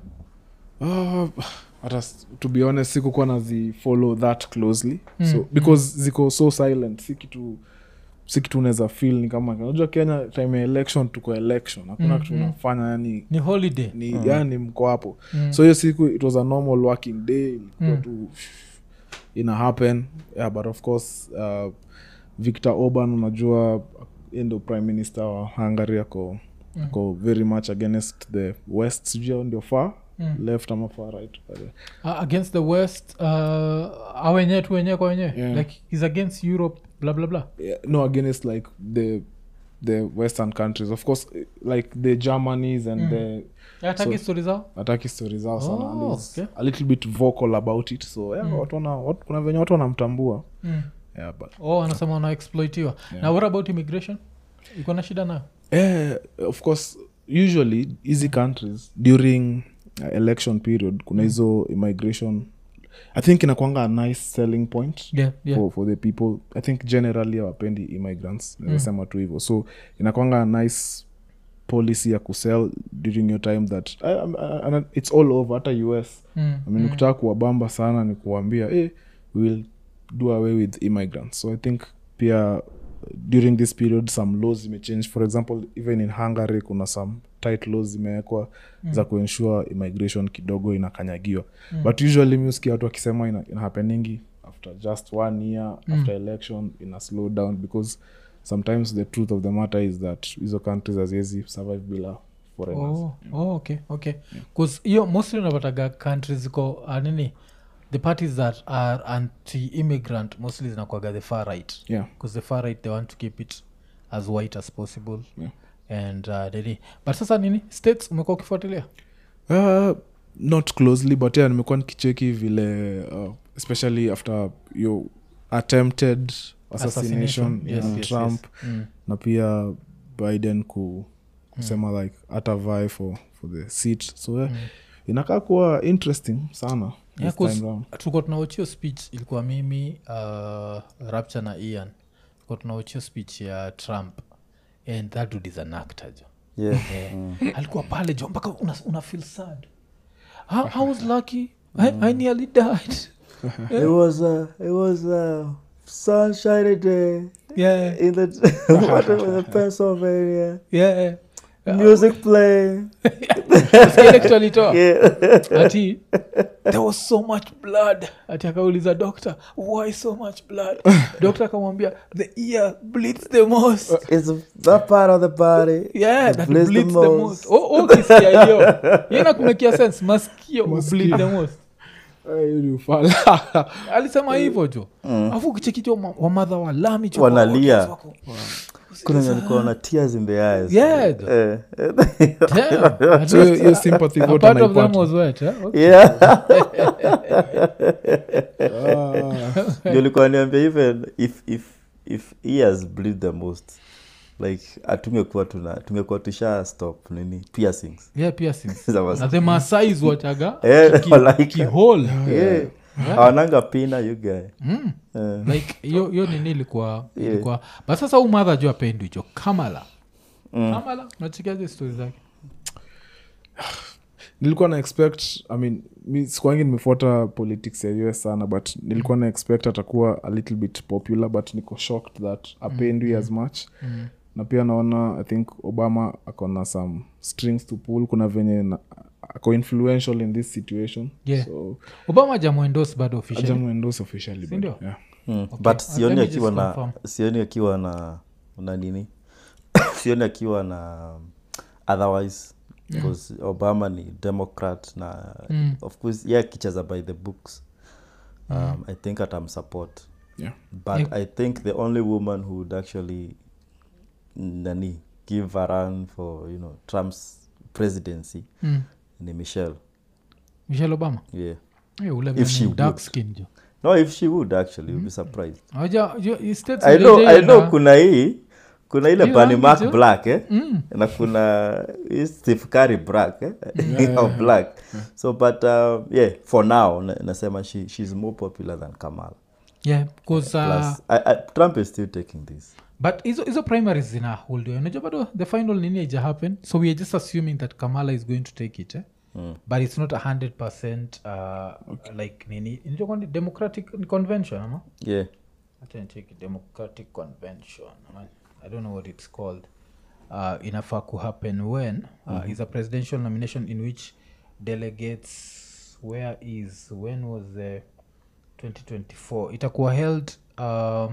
Ah, hata s- to be honest sikukuwa nazifollow that closely so because ziko so silent si kitu si kitu unaweza feel ni kama unajua kenya time ya election tuko election hakuna Mm, kitu mm. unafanya yani ni holiday ni yani mko hapo Mm. so hiyo siku it was a normal working day ilikuwa Mm. tu ina happen yeah, but of course uh, victor orban unajua yeye ndo prime minister wa hungary ako mm. ako very much against the west sijui hao ndio far mm. left ama far right but, uh, uh, against the west uh, awenyewe tu wenyewe kwa wenyewe Yeah. like he's against europe bla bla bla yeah, no against like the the western countries of course eh, like the germanys and mm. the ataki So- stori zao ataki stori zao sana Oh, and he's okay. a little bit vocal about it so yeah, watu wana, watu, kuna venye watu wanamtambua mm. yeah, but oh anasema wanaexploitiwa Yeah. na what about immigration iko na shida nayo eh, of course usually hizi countries during uh, election period kuna hizo immigration i think inakwanga a nice selling point yeah, yeah. for, for the people i think generally awapendi immigrants nasema tu hivyo so inakwanga a nice policy ya kusell during your time that I, I, I, it's all over hata us Mm, I mean, ukitaka kuwabamba sana ni kuwambia hey, we'll do away with immigrants so i think pia during this period some laws zimechange for example even in hungary kuna some tight laws zimewekwa mm. za kuensure immigration kidogo inakanyagiwa mm. but usually miuskia watu wakisema ina, ina happeningi after just one year mm. after election ina slow down because sometimes the truth of the matter is that hizo countries haziwezi survive bila foreigners oh, oh, okay okay bcause hiyo mostly unapataga countries ziko uh, nini the parties that are anti immigrant mostly zinakwaga the far right yeah because the far right they want to keep it as white as possible Yeah. and uh, nini but sasa nini states umekuwa ukifuatilia Uh, not closely but yeah nimekuwa nikicheki vile uh, especially after your attempted assassination, Yes, ya yes, trump yes. Mm. na pia biden ku, kusema like hata vie for, for the seat so yeah, inakaa kuwa interesting sana Yeah, this 'cause time round. tulikuwa tunawachio speech ilikuwa mimi uh, rapture na ian tulikuwa tunawachio speech ya trump and that dude is an actor jo yeah. yeah. alikuwa pale jo mpaka una, una feel sad I, i was lucky I, i nearly died it was uh, it was uh, sunshiny day yeah in the whatever the Pennsylvania yeah music playing. Sikia ile kitu alitoa Yeah. ati there was so much blood ati akauliza doctor why so much blood doctor akamwambia the ear bleeds the most it's that part of the body. yeah It that bleeds the bleeds the most. most oh oh kisia hiyo hiyo inakumekia sense maskio bleed the most Eh, hiyo ni ufala. alisema hivyo jo afu ukichekicho wamadha wa lami jo Wanalia. audience wako, Kuna wenye walikuwa na tears in their eyes. Yeah. Eh. damn, at So hiyo- least hiyo sympathy a vote part of them anaipata. was wet eh? okay. yeah. Ah, Ndio ulikuwa niambia even if if if ears bleed the most like atungekuwa tuna tungekuwa tusha stop nini piercings yeah piercings That was- na the masais wachaga Eh, ki- like- kihole yeah. awananga pina you guy Mm. Eh. like hiyo hiyo nini ilikuwa Yeah. ilikuwa but sasa huu madha jo apendwi jo kamala kamala unachikiaje stori zake nilikuwa na expect i mean mi sikuangi nimefuata politics ya us sana but nilikuwa na expect atakuwa a little bit popular but niko shocked that apendwi as much Mm. na pia naona i think obama akona some strings to pull kuna venye na, ako influential in this situation Yeah. so obama jamwendos bado officially ajamuendos officially but, Sindio? yeah. mm. Okay. but Uh, sioni let me akiwa just na confirm. sioni akiwa na na nini sioni akiwa na otherwise because obama ni democrat na Mm. of course ye akicheza by the books um, i think atamsupport Yeah. but Yeah. i think the only woman who would actually nani give a run for you know trump's presidency Mm. ni michelle michelle obama yeah Eh, ule If vile she ni dark would. skin jo no if she would actually you'll be surprised Aja- jo- i- states i know vile i know na- kuna hii kuna ile Hii Bernie rangi Mac tu. black eh? Mm. na kuna hii Steve Curry black eh? Or black so but uh, yeah for now na- nasema she, she's more popular than Kamala yeah because uh, plus I, I, Trump is still taking this but hizo hizo primaries zina holdiwa unajua bado the final nini aija happen so we are just assuming that kamala is going to take it eh? Mm. but it's not a hundred percent uh, like nini inajua kwani democratic convention ama yeah Acha nicheki democratic convention ama- i don't know what it's called uh, inafaa kuhappen when uh, is a presidential nomination in which delegates where is when was the 2024 itakuwa held uh,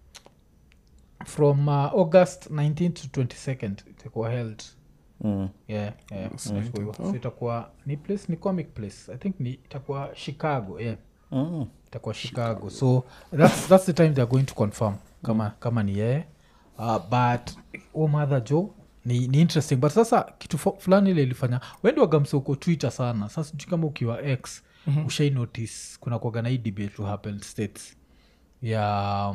from uh, august 19 to 22nd itakuwa held Mm. yeah, yeah, itakuwa hivyo. so itakuwa ni place ni comic place i think ni itakuwa chicago yeah Mm. itakuwa chicago so that's, that's the time theyare going to confirm kama, kama ni yeye uh, but o mother jo ni, ni interesting but sasa kitu fu- fulani ile ilifanya wendi wagamsa uko twitter sana sasa sijui kama ukiwa x mm-hmm. ushai notice kuna kuagana hii debate to happen states ya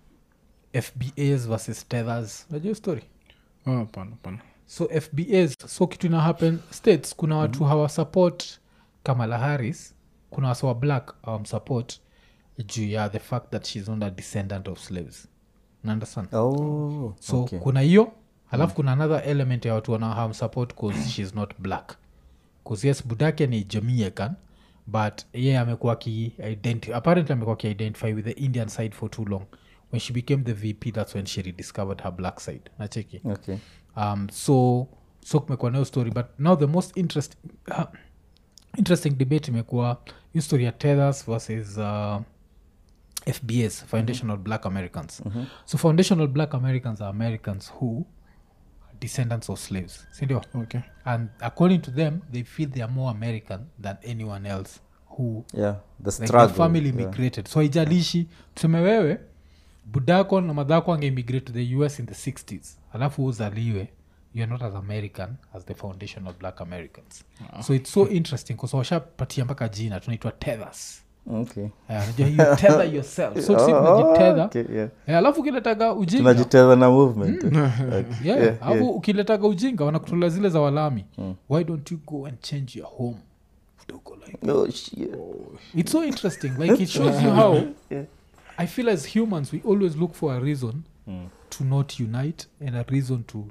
fbas versus tethers unajua hiyo story Ah, hapana hapana so fbas so kitu ina happen states kuna watu mm-hmm. hawasupport kamala harris kuna wasa wa black awamsupport juu ya the fact that she's not a descendant of slaves naunderstand Oh, so okay. kuna hiyo alafu kuna another element ya watu wana hamsupport cause she's not black cause yes budake ni jamaican but ye amekuwa akiidenti apparently amekuwa akiidentify with the indian side for too long when she became the vp that's when she rediscovered her black side nacheki Okay. um, so so kumekuwa nayo story but now the most interest, uh, interesting debate imekuwa hiyo story ya tethers versus uh, fbs foundational black americans so foundational black americans are americans who are descendants of slaves sindio okay and according to them they feel they are more american than anyone else who Yeah, the like struggle. the family yeah. immigrated so haijalishi tuseme wewe budako na madhako angeimmigrate to the us in the 60s alafu uzaliwe youare not as american as the foundation of black americans so it's so interesting bcause washapatia mpaka jina tunaitwa tethers Okay. Eh, unajua you tether yourself so si Oh, tunajitedha okay, yeah. Eh, alafu ukiletaga ujinga tunajiteza na movement Okay. yeah, yeah, alafu yeah. ukiletaga ujinga wanakutolea zile za walami why don't you go and change your home Utako like Oh, shit. it's so interesting like it shows you how Yeah. i feel as humans we always look for a reason to not unite and a reason to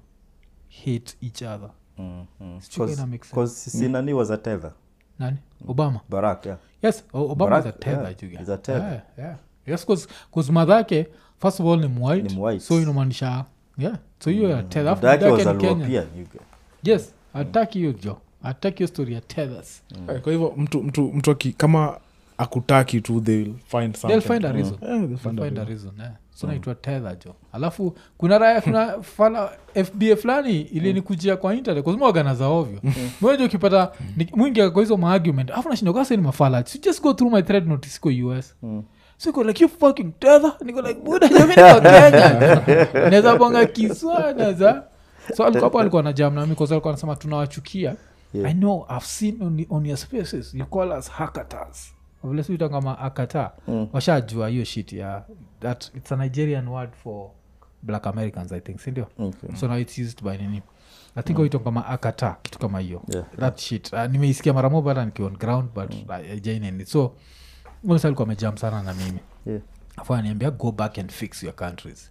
hate each other Mm, mm. Sijui Cause- ina make sense. cause sisi nani was a tether nani obama barak yeah. yes O- obama is a Barack, tether yeah, you get. he's a tether. Yeah, yeah. yes cause madhake first of all ni mwhite Ni mwhite. so inamaanisha yeah so hiyo ya tether Alafu Dake was dadake a ni Kenyan. European, you get. yes ataki hiyo jo ataki hiyo story ya tethers Eh, kwa hivyo mtu mtu mtu aki, kama akutaki tu they will find something. they'll find a reason Yeah, they'll They'll find a find a reason. reason eh. so naitwa tether jo alafu kuna raya kuna fala fba fulani ilinikujia kwa internet kuzimwagana za ovyo mweja ukipata ni- mwingi kwa hizo maargument afu nashinda kasa ni mafala so just go through my thread notice iko us so iko like you fucking tether niko like buda jamii niko kenya naweza bonga kiswa naweza so alikuwa hapo alikuwa na jam nami kwa sababu alikuwa anasema tunawachukia Yeah. i know i've seen on, on your spaces you call us hackatas vile siita kama akata Mm. washajua hiyo shit ya that it's a nigerian word for black americans i think sindio Okay. so now it's used by nini i think mm. kama akata kitu kama hiyo Yeah. that shit uh, nimeisikia mara moja hata nikiwa on ground but mm. uh, so msa alikuwa amejam sana na mimi Yeah. afu aniambia go back and fix your countries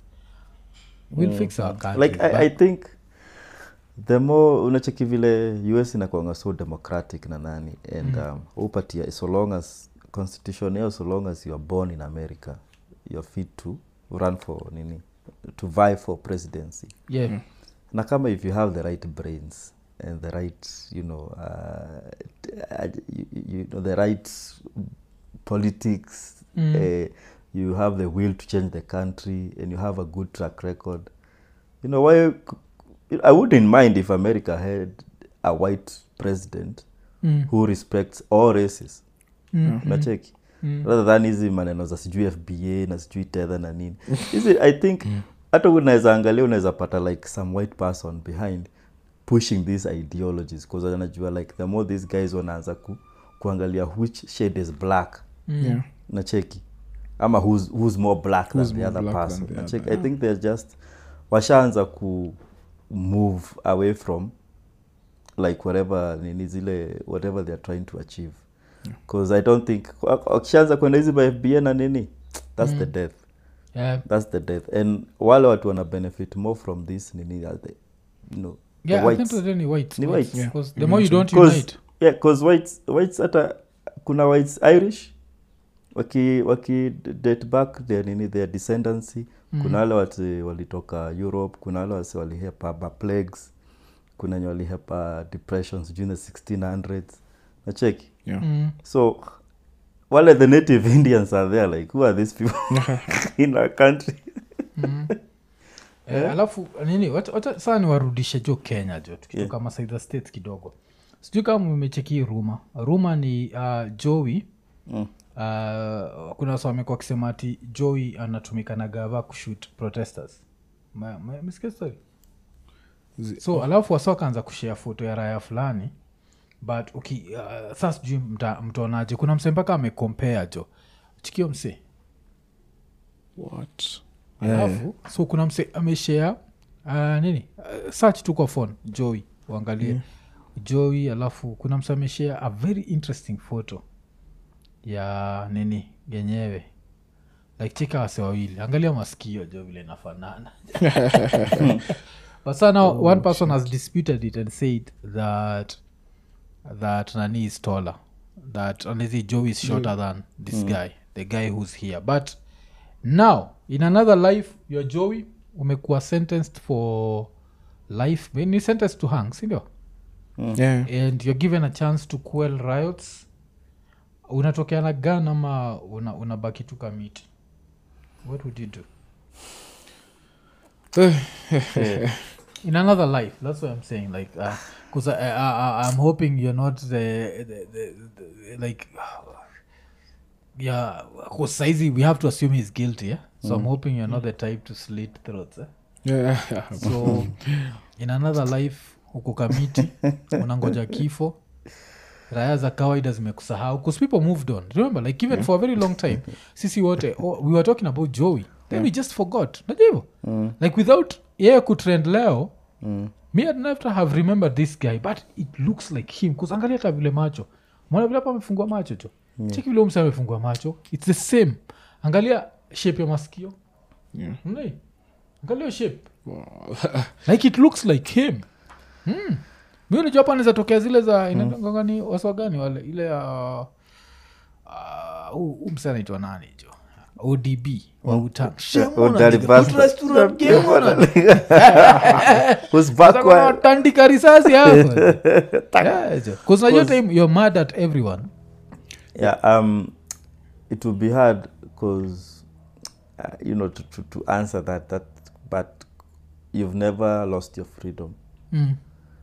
we'll fix our countries like I, but- i think the more unacheki vile us inakwanga so democratic na nani and um, upatia so long as constitution yao so long as you are born in america you're fit to run for nini to vie for presidency yeah na kama if you have the right brains and the right you know uh, t- uh, you, you know the right politics Mm. uh, you have the will to change the country and you have a good track record you know why i wouldn't mind if america had a white president mm. who respects all races Mm. nacheki Mm. rather than hizi maneno za sijui fba na sijui tether na nini hizi i think hata unaweza angalia unaweza pata like some white person behind pushing these ideologies bcause anajua like the more these guys wanaanza ku, kuangalia which shade is black Mm. Yeah. nacheki ama who's, who's more black Who's than the more other black person than the nacheki other, i think they're just washaanza ku move away from like whatever nini zile whatever they're trying to achieve because i don't think wakishaanza kwenda hizi by fba na nini that's the death yeah that's the death and wale watu wana benefit more from this nini are the, you know, the yeah i think whites. they're any whites Ni whites, whites. 'cause the more you don't Cause- unite yeah, 'cause whites whites hata kuna whites irish waki waki date back their nini their descendancy kuna wale watu walitoka europe kuna wale wasi walihepa ma plagues kuna wenye walihepa depressions during the 1600s nacheki Yeah. mm. so wale the native indians are there like who are these people in our country Eh, alafu nini wacha- wacha saa niwarudishe jo kenya jo tukitoka yeah. masaidha states kidogo sijui kama umecheki ruma ruma ni uh, joey Mm. uh, kuna wasa wamekuwa wakisema ati joey anatumika na gava kushut protesters Ma- ma- umesikia story Zi- so alafu wasa wakaanza kushea foto ya raya fulani but uki uh, saa sijui mta- mtaonaje kuna msee mpaka amekompea jo chikio msee what alafu so kuna mse ameshare uh, nini uh, search tu kwa phone joey uangalie Yeah. joey alafu kuna mse ameshare a very interesting photo ya nini yenyewe like chika wase wawili angalia maskio jo vile inafanana but sana oh, one person has disputed it and said that that nani is taller that honestly joe is shorter than this guy the guy who's here but now in another life your joey umekuwa sentenced for life ni sentenced to hang sindio yeah. and you're given a chance to quell riots unatokea na gun ama una- unabaki tu kamiti what would you do in another life that's what i'm saying like because I, I, I, i'm hoping you're not the, the, the, the like yeah because saizi we have to assume he's guilty yeah? so i'm hoping you're not the type to slit throats eh? Yeah. so in another life huko kamiti unangoja kifo raya za kawaida zimekusahau bcause people moved on remember like even for a very long time sisi wote oh, we were talking about joey then we just forgot najua hivo like without yeye kutrend leo Mm. me I'd never have remembered this guy but it looks like him bcause angalia hata vile macho mwana vile hapa amefungua macho cho cheki vile umse amefungua macho its the same angalia shape ya maskio Yeah. Mnai? angalia hiyo shape Wow. like it looks like him hmm. mi unajua hapa anaweza tokea zile za inagani waswa gani wale ile ya uh, uh, umse anaitwa nani jo odb wa utang Udari bastard. Who's backward? tandika risasi hapo najua time you're mad at everyone yeah um it will be hard because uh, you know to, to, to answer that that but you've never lost your freedom mm.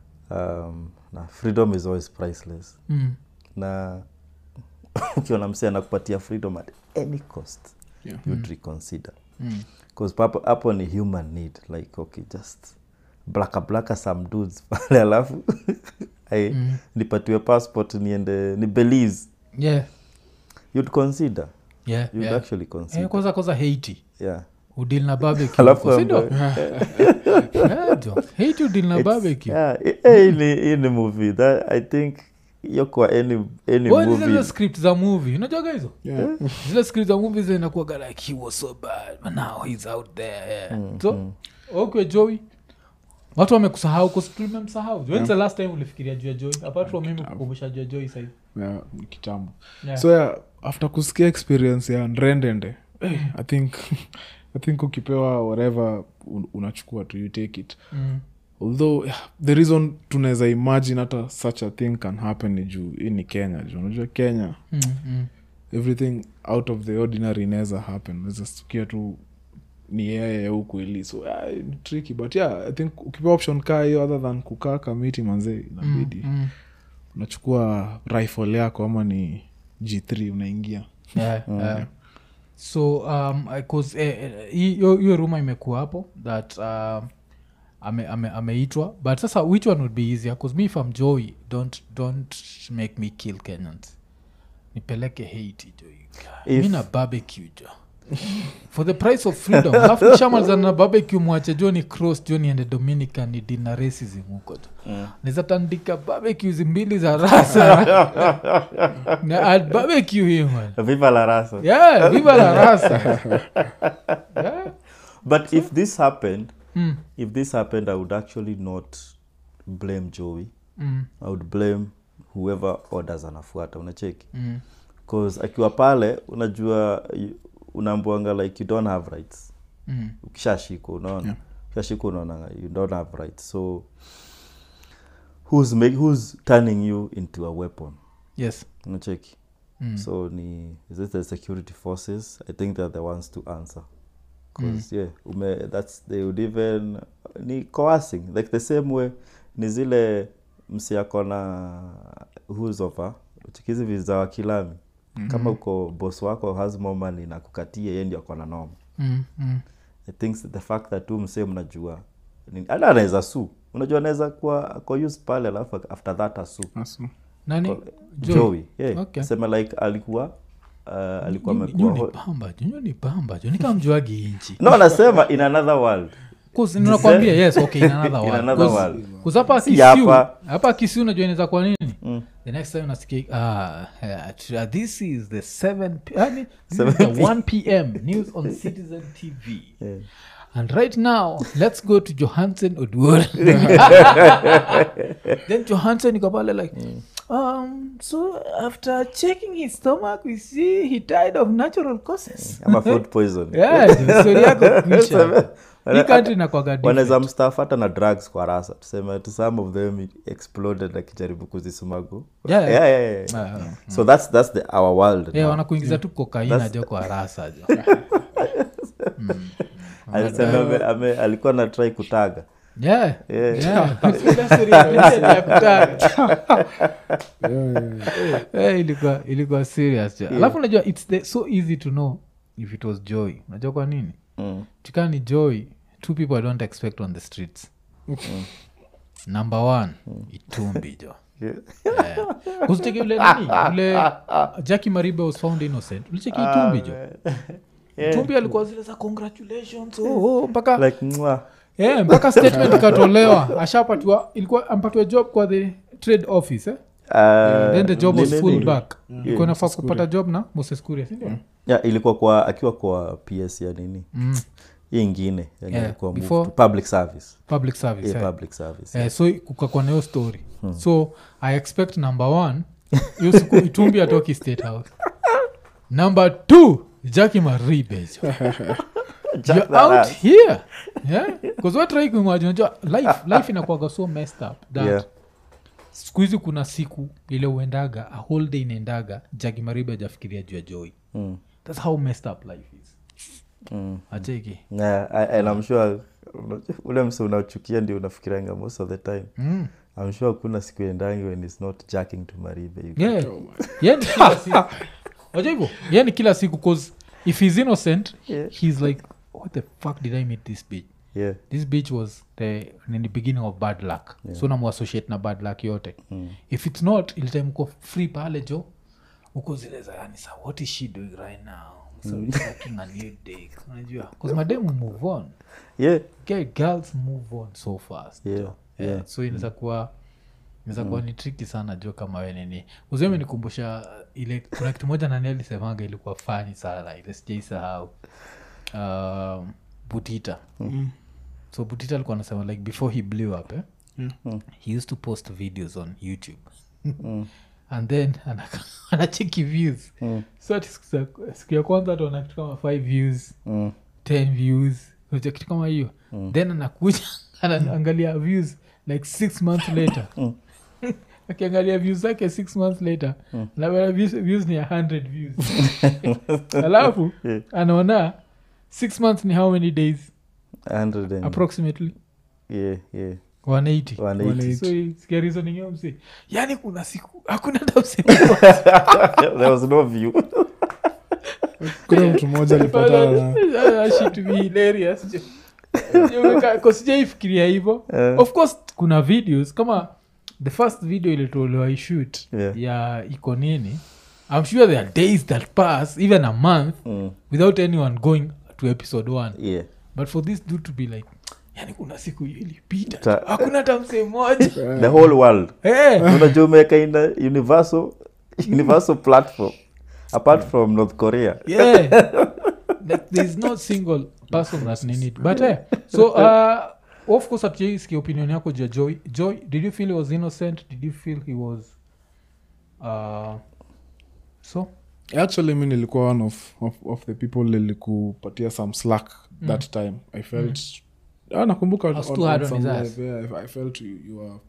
um na freedom is always priceless Mm. na ukiona msee anakupatia freedom at any cost Yeah. you'd reconsider Mm. bcause papo hapo ni human need like okay just blaka blaka some dudes pale alafu I, Mm. nipatiwe passport niende ni belize yeah you'd consider yeah, you'd yeah. actually consider Eh, kwanza kwanza haiti yeah udil na barbecue alafu huko, si ndio? ambaye- Yeah, jo. haiti udil na It's- barbecue yeah, i- eh, hii ni- hii ni movie that i think hiyo kwa any, any Wewe ni zile movie script za movie unajuaga hizo Yeah. zile script za movie zinakuaga like he was so bad but now he's out there yeah. so okay joey watu wamekusahau tulimemsahau yeah. the last time ulifikiria juu ya joy apart from mimi kukumbusha juu ya joy sahii Yeah, ni kitambo Yeah. so yeah, after kusikia experience ya ndrendende hey, i think i think ukipewa whatever un- unachukua tu you take it mm. although yeah, the reason tunaweza imagine hata such a thing can happen ni juu hii ni kenya juu unajua kenya Mm, mm. everything out of the ordinary inaweza happen naweza stukia tu ni yeye huku ili so yeah, ni tricky but yeah i think ukipewa option kaa hiyo other than kukaa kamiti manzee inabidi Mm. unachukua rifle yako ama ni g3 unaingia Yeah, yeah. so um, I- 'cause, eh, eh, hiyo hiyo ruma imekuwa hapo that um, ame- ame- ameitwa but sasa which one would be easier bcause me if I'm joy don't, don't make me kill kenyans nipeleke haiti jo If- mi na barbecue jo for the price of freedom alafu kishamalizana na barbecue mwache jo ni cross jo niende dominican ni dina racism huko jo naweza tandika barbecues mbili za rasa na I'd barbecue him man viva la rasa yeah viva la rasa yeah. but if this happened mm, if this happened i would actually not blame joey mm, i would blame whoever orders anafuata unacheki mm. bcause akiwa pale unajua you- unaambuanga like you don't have rights Mm. ukishashikwa unaona Yeah. ukishashikwa unaona you don't have rights so who's, make, who's turning you into a weapon yes unacheki so ni is it the security forces i think they're the ones to answer because yeah ume, that's they would even ni coercing like the same way ni zile msiako na husover chikizi viza wa kilami kama uko boss wako has more money na kukatia ye ndio ako na noma Mm, mm. i think the fact that tu msee mnajua nini- hata anaweza su unajua anaweza kuwa ako used pale alafu after that asu Asu. nani Joey? joey yeah. Okay. sema like alikuwa uh, alikuwa Nyu- amekuwa nyu ni ho- bamba jo nyu ni bamba jo nikamjuagi inchi no anasema in another world nakwambia yes okay in another In world. another 'Cause- world. 'cause hapa Si Kisiu- hapa. hapa kisiu najua inaweza kwa nini the next time nasikia ah, uh, this is the 7 p- yani, this is the 1 pm news on citizen tv Yeah. and right now let's go to johansen oduor then johansen iko pale like um, so after checking his stomach we see he died of natural causes ama food poison yeah, jo, story yako kuisha hii country inakwaga different. wanaweza mstaff hata na drugs kwa rasa tuseme to some of them it exploded akijaribu kuzisumagu Yeah, yeah. yeah, yeah, yeah. Ah, ah. so that's that's the our world Yeah, now. wanakuingiza tu kokaina jo kwa rasa jo alisema ame, ame, alikuwa na try kutaga Yeah, Yeah. yeah. Ile story ya Vincent ya kutaka. Eh, ilikuwa ilikuwa serious jo alafu unajua its the, so easy to know if it was joy unajua kwa nini Mm. chikaa ni joy two people i don't expect on the streets number one itumbi jo Yeah. kusicheki ule nani ule jaki maribe was found innocent ulicheki itumbi jo itumbi alikuwa zile za congratulations oh, oh, mpaka like mwah. yeah, mpaka statement ikatolewa ashapatiwa ilikuwa ampatiwa job kwa the trade office eh? Uh, then the job was nini- full nini? back ilikuwa nafaa kupata job na moses kuria sindio yeah, ilikuwa kwa akiwa kwa ps ya nini mm. hii ingine yenye Yeah, ilikuwa moved before- to public service public service yeah, eh. public service Eh, so kukakwa nayo story so i expect number one hiyo siku itumbi atoki state house number two jaki maribejo Jack you're that out ass. here yeah because what try kuimagine unajua life life inakuwaga so messed up that Yeah. siku hizi kuna siku ile uendaga a whole day inaendaga jaki maribe ajafikiria juu ya joy Mm, thats how messed up life is mm. acheki Yeah, I- and I'm sure unajua, ule mse unachukia ndio unafikiranga most of the time mm. I'm sure kuna siku endangi when it's not jacking to maribe you yeah. yani kila siku wajua hivyo yani kila siku cause if he's innocent Yeah. he's like what the fuck did i meet this bitch yeah this bitch was the in the beginning of bad luck yeah. so namuassociate na bad luck yote Mm. if it's not ilitime uko free pale jo uko zile za yani sa what is she doing right now so mm. fucking a new day unajua bcause mademu move on yeah okay, girls move on so fast Yeah, jo. yeah. yeah. so inaweza kuwa inaweza kuwa ni triki sana jo kama we nini uzeme nikumbusha ile kuna kitu moja nani alisemanga ilikuwa fani sana ile sijaisahau um, butita so butita alikuwa anasema like before he blew up eh? he used to post videos on youtube and then ana- anacheki views so ati siku za- siku ya kwanza tuona kitu kama 5 views mm. 10 views unajua kitu kama hiyo then anakuja anaangalia views like six months later akiangalia views zake six months later labda views, views ni 100 views alafu anaona six months ni how many days 100 and- approximately yeah yeah 180 180 so hii- sikia reasoning hiyo msi yani kuna siku hakuna hata msemo there was no view kuna mtu mmoja alipatana na kosijaifikiria hivo Eh. of course kuna videos kama the first video ilitolewa ishut Yeah. ya iko nini i'm sure there are days that pass even a month mm. without anyone going to episode one yeah but for this dude to be like yani kuna siku hiyo ilipita Ta- hakuna hata msee moja the whole world Eh. unajua umeweka in a universal universal platform apart from north korea yeah like there's no single person that need it but eh, so uh, of course hatujaisikia opinion yako juu ya joy joy did you feel he was innocent did you feel he was uh, so actually mi nilikuwa one of, of, of the people lilikupatia some slack that time i felt Ah, nakumbuka was on- too on hard on some his live, ass. yeah, I- i felt you, you were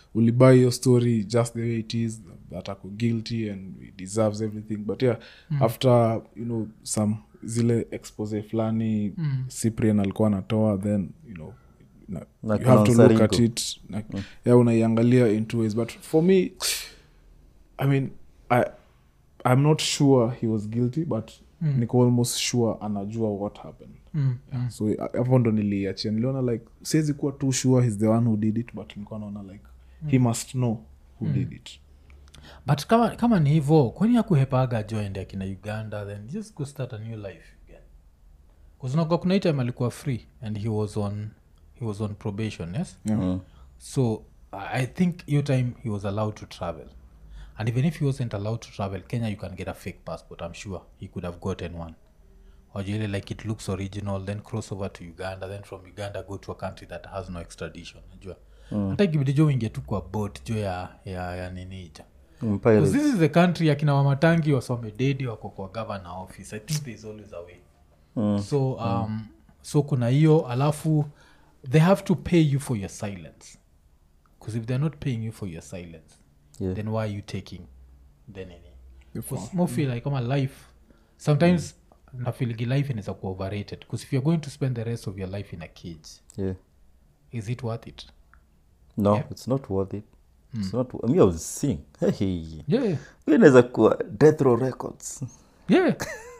ulibuy your story just the way it is that ako guilty and he deserves everything but yeah after you know some zile expose fulani mm. cyprian alikuwa anatoa then you know na, Na you have to kuna look at Nsarigo. it na, yeah unaiangalia in two ways but for me i mean I, i'm not sure he was guilty but mm. niko almost sure anajua what happened Mm, yeah. so a- hapo ndo niliachia niliona like siwezi kuwa too sure he's the one who did it but nilikuwa naona like he must know who did it but kama, kama ni hivo kwani akuhepaga joend akina uganda then just go start a new life again kuznaga kuna hii time alikuwa free and he was on he was on probation yes yeah. so i I think hiyo time he was allowed to travel and even if he wasn't allowed to travel kenya you can get a fake passport i'm sure he could have gotten one ojele like it looks original then cross over to uganda then from uganda go to a country that has no extradition najua hata ikibidi jo uingie tu kwa boat jo ya, ya, ya ninija Mm, Because pirates. this is the country akina wamatangi wasomededi wako kwa governor office i think thereis always a way Mm. so um, so kuna hiyo alafu they have to pay you for your silence because if they're not paying you for your silence Yeah. then why are you taking the nini The Because fa- mo feel like kama life sometimes mm. nafiligi life inaweza kuwa overrated because if you're going to spend the rest of your life in a cage Yeah. is it worth it no Yeah. it's not worth it it's not mi I was seeing hey, hey. yeah Hiyo inaweza kuwa death row records yeah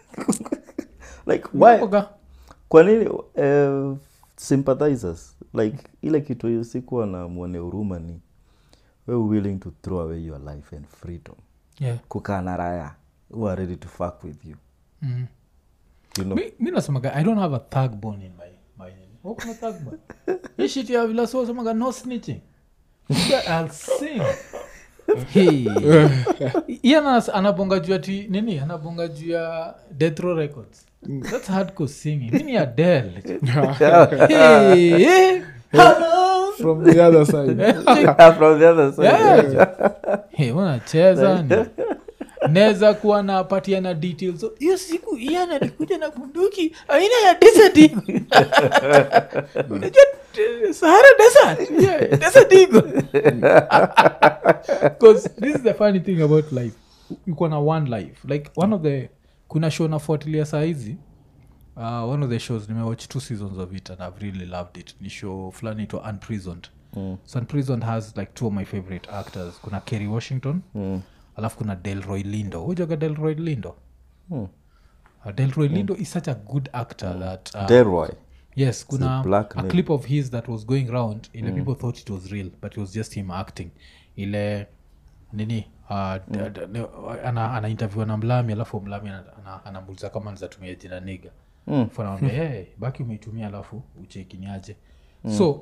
like why Waga. kwa nini uh, sympathizers like ile kitu sikuwa na mwone huruma ni we willing to throw away your life and freedom yeah kukaa na raya who are ready to fuck with you mm. you know mi, mi nasemaga i don't have a thug bone in my, my nini. Oh, kuna thug bone hii shit ya vila so semaga no snitching Yeah, I'll sing Hey. Ian anas- anabonga juu ati nini anabonga juu ya death row records that's hardcore singing mini adel hey, hey, hello from the other side from the other side Yeah. Hey, unacheza ni naweza kuwa napatia na details So, hiyo siku ian alikuja na bunduki aina ya desert eagle." unajua eh, sahara desert yeah, desert eagle. 'Cause this is the funny thing about life uko na one life like one of the kuna show nafuatilia sahizi uh, one of the shows nimewatch two seasons of it and i've really loved it ni show fulani itwa unprisoned mm. so unprisoned has like two of my favorite actors kuna kerry washington Mm. alafu kuna delroy lindo hujaga delroy lindo Hmm. uh, delroy lindo is such a good actor that uh, Delroy. yes kuna black a name. clip of his that was going round ile people thought it was real but it was just him acting ile nini uh, d- d- ne- ana, ana interview na mlami alafu mlami ana- ana- anamuuliza kama nizatumia jina niga Mm. fanawambia hey, baki umeitumia alafu uchekiniaje so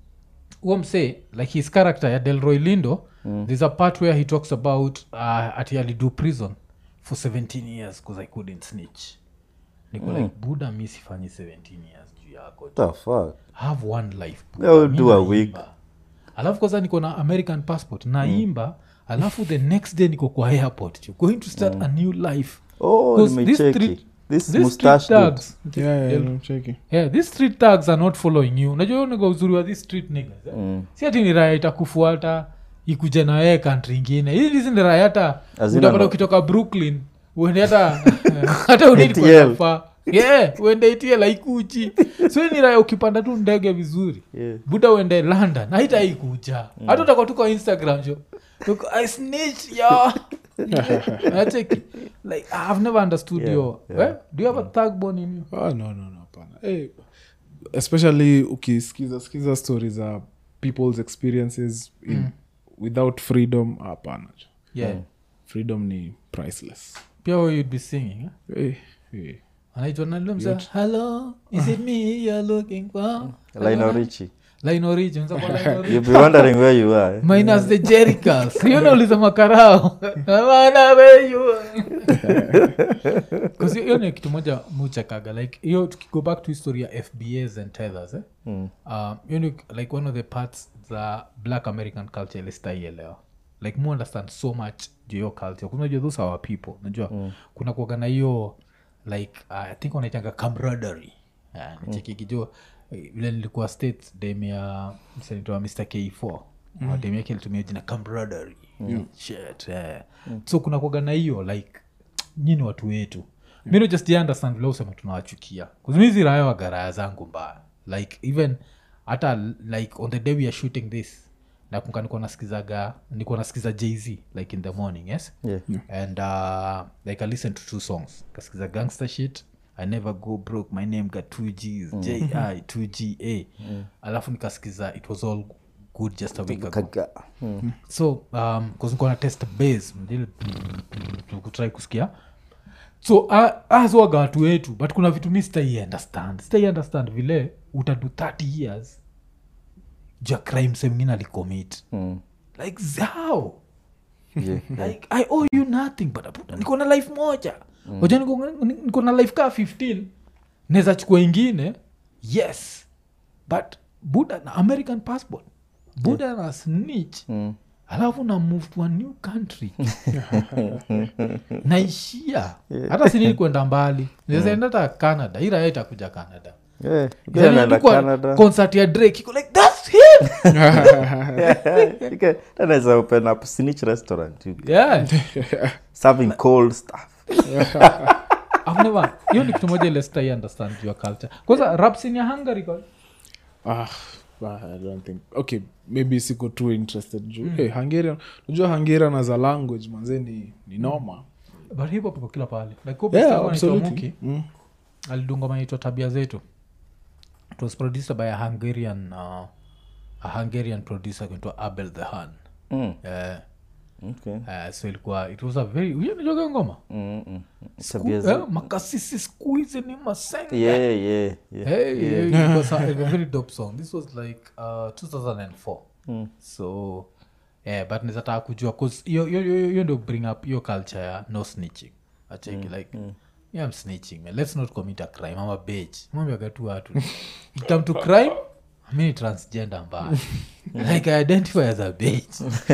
huo msee like his character ya delroy lindo mm. there's a part where he talks about uh, ati alido prison for 17 years because i couldn't snitch niko like buda mi sifanyi 17 years juu yako What the fuck? have one life Yeah, we'll Mi do a naimba. week. alafu kwanza niko na american passport naimba alafu the next day niko kwa airport jo, going to start a new life Oh, 'Cause these nimecheki. street- This these mustache street dude. thugs, yeah, Del- yeah, I'm checking. yeah, these street tags are not following you unajua niga uzuri wa these street niggas eh? Mm. si ati ni raya itakufuata ikuja na wee kantri ingine hii hizi ni raya hata Hazina utapata no- ukitoka brooklyn uende hata hata unidi ATL. kwendafaa yeah, uende itl aikuchi so hii ni raya ukipanda tu ndege vizuri Yeah. buda uende london haitaikuja hata utakuwa tu kwa instagram sho Uko, i snitch yo Nacheki. like i've never understood Yeah, your yeah. eh? do you have a thug bone in you Oh, no, no, no, hapana. Eh, especially ukisikiza skiza story za people's experiences in, without freedom hapana yeah freedom ni priceless pia wewe you'd be singing eh? eh, eh. anaitwa nalimsa hello is it me you're looking for Lionel Richie. Lionel Richie, unaweza kuwa Lionel Richie. You'll be wondering where you are. eh? minus the jericals hiyo nauliza makarao Wana where you are. 'Cause hiyo- hiyo ni kitu moja muchekaga like hiyo tukigo back to history ya fbas and tethers eh? Mm. um, hiyo ni like one of the parts za black american culture ilistaielewa like mu understand so much juu hiyo culture kunajua those are our people najua mm. kuna kuaga na hiyo like uh, i think wanaitanga camaraderie uh, nichekikijua vile nilikuwa states dem ya msenitoa mr k4 madem yake alitumia jina camaraderie shit eh. so kuna kuaga na hiyo like nyini watu wetu mi don't just understand vile usema tunawachukia kuzimizi raya wa garaya zangu mbaya like even hata like on the day we are shooting this nakunga nikuwa nasikizaga nikuwa nasikiza jz like in the morning yes Yeah. and uh, like i listened to two songs kasikiza gangster shit i never go broke my name got two gs ji 2 ga alafu nikasikiza it was all good just a week ago Kaga. Mm. so um, kuzikuwa na test base mdile kutrai kusikia so uh, azwaga watu wetu but kuna vitu mi sitai understand sitai understand vile utadu 30 years ja crime semngine alicommit Mm. like how Yeah. like i owe you nothing but aputa, niko na life moja oja niko, niko na life kaa 15 naweza chukua ingine yes but buda na american passport buda na snitch Mm. alafu na move to a new country naishia hata sinili kwenda mbali nawezaenda hata canada ira itakuja canada Yeah. Pia naenda Canada. concert ya drake iko like thats him Okay, then there's open up snitch restaurant you yeah serving cold stuff I've never hiyo ni kitu moja ile sitai understand your culture kwanza rapsin ya hungary kwa ah, ah, I don't think okay maybe siko too interested juu hey, hungarian unajua hungarian as a language manze ni, ni noma but hip hop iko kila pahali like Kobe yeah, Stefan anaitwa absolutely Muki, mm. alidunga maitwa tabia zetu it was produced by a hungarian uh, a hungarian producer kuitwa abel the han Mm. Eh, Okay. eh, so ilikuwa it was a very unajoga ngoma Mm, mm. Sku- Tabia eh, za- makasisi siku hizi ni masenga Yeah, yeah, yeah. Hey, hey, it was a, a very dope song this was like uh, 2004 Mm. so yeah, but nizataka kujua bcause hiyo ndo bring up hiyo culture ya no snitching acheki like yeah, I'm snitching man. let's not commit a crime ama bage mwambiaga tu watu It come to crime mi ni transgender mbaya like i identify as a bage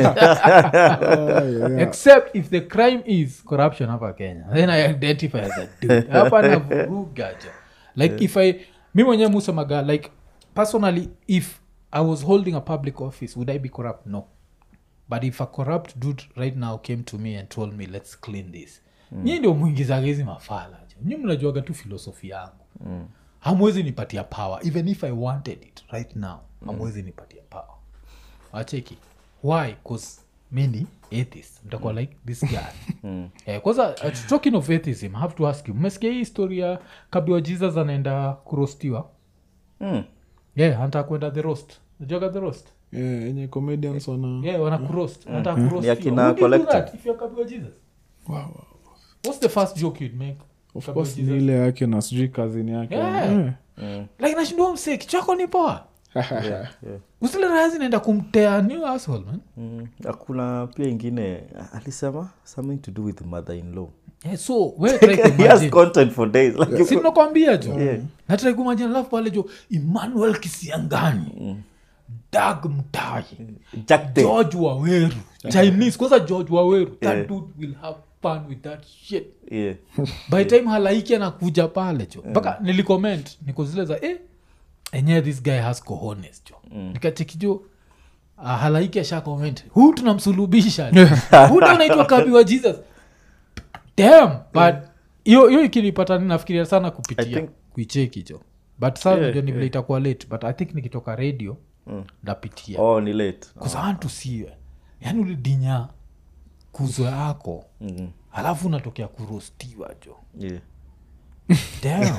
except if the crime is corruption hapa kenya then i identify as a dude hapa navurugaja like if i mi mwenyewe musemaga like personally if i was holding a public office would i be corrupt no but if a corrupt dude right now came to me and told me let's clean this mm. nyi ndio mwingizaga hizi mafala jo nyi mnajuaga tu filosofi yangu mm. hamwezi nipatia power even if i wanted it right now hamwezi nipatia power wacheki why bcause mini atheist mtakuwa like this guy eh, kwanza uh, talking of atheism I have to ask you mmesikia hii story ya kabiwa jesus anaenda kurostiwa Mm. yeah anataka kwenda the roast najuaga the roast yeah, enye comedians wana yeah wana kuroast anataka kuroast Ni you. akina Would you do collective. that if you're kabiwa jesus wow, wow. what's the first joke you'd make of Kabiwa course Jesus? ni ile yake na sijui kazini yake Yeah. Yeah. like nashindua msee kichwako ni poa Yeah, yeah. usile raya zinaenda kumtea new asshole man Mm. hakuna pia ingine alisema something to do with mother in law yeah, so wewe try he has kuimagine content for days like you- sinakwambia jo Yeah. natrai kumajina alafu pale jo emmanuel kisiangani dag mtai Jack Day. george waweru chinese kwanza george waweru that Yeah. dude will have fun with that shit yeah. by time halaiki anakuja pale jo mpaka nilicomment niko zile za eh, enyewe this guy has cohones jo nikacheki jo uh, halaiki asha comment huu tunamsulubisha huu ndo anaitwa kabi wa jesus dam but hiyo hiyo ikinipata nafikiria sana I kupitia think- kuicheki jo but saa Yeah, najua ni vile yeah. itakuwa late but i think nikitoka radio ndapitia oh ni late bcause I want to see you. yani ulidinya kuzo yako Mhm. alafu unatokea kurostiwa jo yeah. Damn.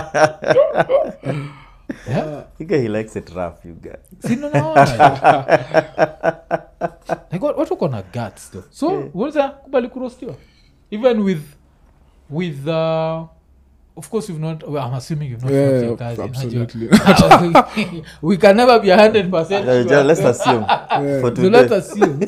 yeah? You guy, he likes it rough you guy sinaona like, what- watu kona guts though so unaweza kubali kurostiwa even with with uh, of course you've not well, i'm assuming you've not Yeah, fucked your cousin, absolutely. najua. we can never be 100% Uh, sure. let's assume for So let today us assume.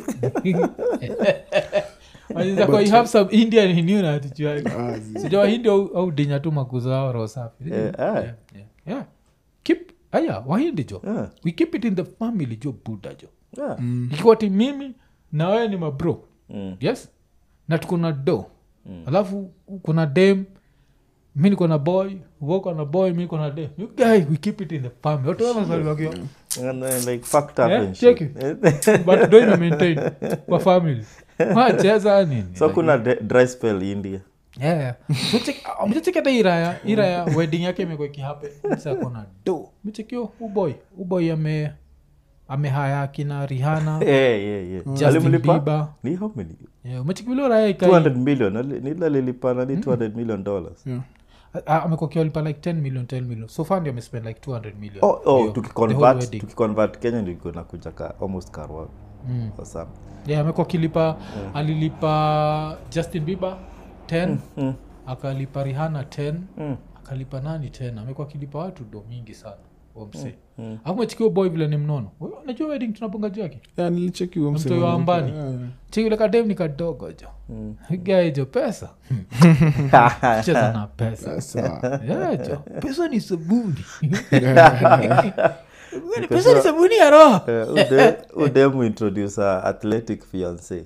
Wanaweza kuwa you have some indian in you na hatujuagi. Sijui wahindi au au dinya tu makuzo ao roho safi Yeah, ah. Yeah, yeah, yeah. keep aya wahindi jo Yeah. we keep it in the family jo buda jo yeah. ikiwa ti mimi na wewe ni mabro Mm. yes na tuko na do alafu kuna dem mi niko na boy uko na boy mi niko na dem you guy we keep it in the family watu wanazaliwakiwa And then, like fucked up Eh, and check shit. but do ina maintain kwa family wacheza nini so kuna de- dry spell india mchecheketa iraya iraya wedding yake imekuwa ikihape sakona do mchekio uboy uboy ame amehaya akina rihana yeah, yeah, yeah. justin Alimlipa? bieber ni how many Yeah, umechekivile raya ikai 200 million ali- nila lilipa nani 200 million dollars Yeah. Ah, amekuwa kiwalipa like 10 million 10 million so far ndio amespend like 200 million oh, oh, Hiyo, the whole tukiconvert wedding. tukiconvert kenya ndio iko nakuja ka almost karwa Mm. or something yeah, amekuwa akilipa alilipa justin bieber 10 mm. akalipa rihana 10 Mm. akalipa nani tena amekuwa akilipa watu do mingi sana omse mm. akumechikio boy vile ni mnono Wewe unajua wedding tunaponga juu yake Yeah, nilicheki huyo Mtu msemo. wa ambani. Yeah, yeah. chikile kadem ni kadogo jo Mm. gae jo pesa cheza na pesa Sawa. Yeah, jo pesa ni sabuni pesa ni sabuni ya roho Eh, ude- udemu introduce a athletic fiance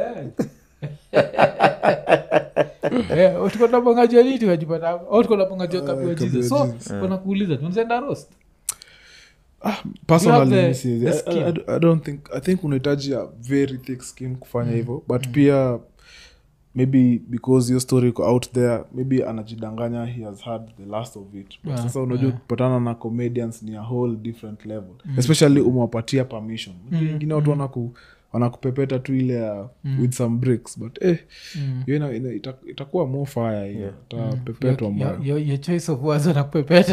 tukonapongajua nini tukajipata tukonapongajua kapiwa jesus so Jesus. wanakuuliza tunzenda roast personally the- mi siwezi. the I- skin. I, I, I don't think i think unahitaji a very thick skin kufanya hivyo but pia maybe because hiyo story iko out there maybe anajidanganya he has had the last of it but Yeah, sasa unajua yeah. kupatana na comedians ni a whole different level especially umewapatia permission Unajua wengine watu wanaku wanakupepeta tu ile ya with some bricks but eh hiyo ina- ina- ita- itakuwa more fire hiyo itapepetwa mbaya Your- your- your choice of words wanakupepeta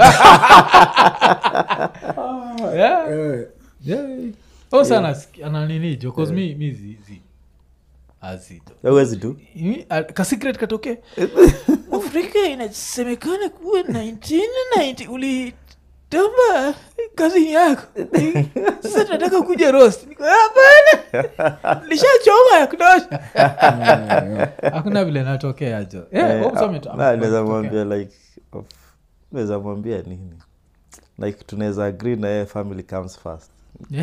Yeah. Eh, Yeah. Oh, sana siki- ananini jo cause mi mi zi- zi- azito awezi tu Mi- a- kasikret katoke afrika inasemekana kuwa 1990 ulitamba kazi yako sasa tunataka kuja rost Niko, hapana lishachoma ya kutosha hakuna vile natokea jo Yeah, Eh, Hope ah, Summit na, amekuwa naweza ikitokea. mwambia like of- naweza mwambia nini like tunaweza agree na yeye family comes first Yeah.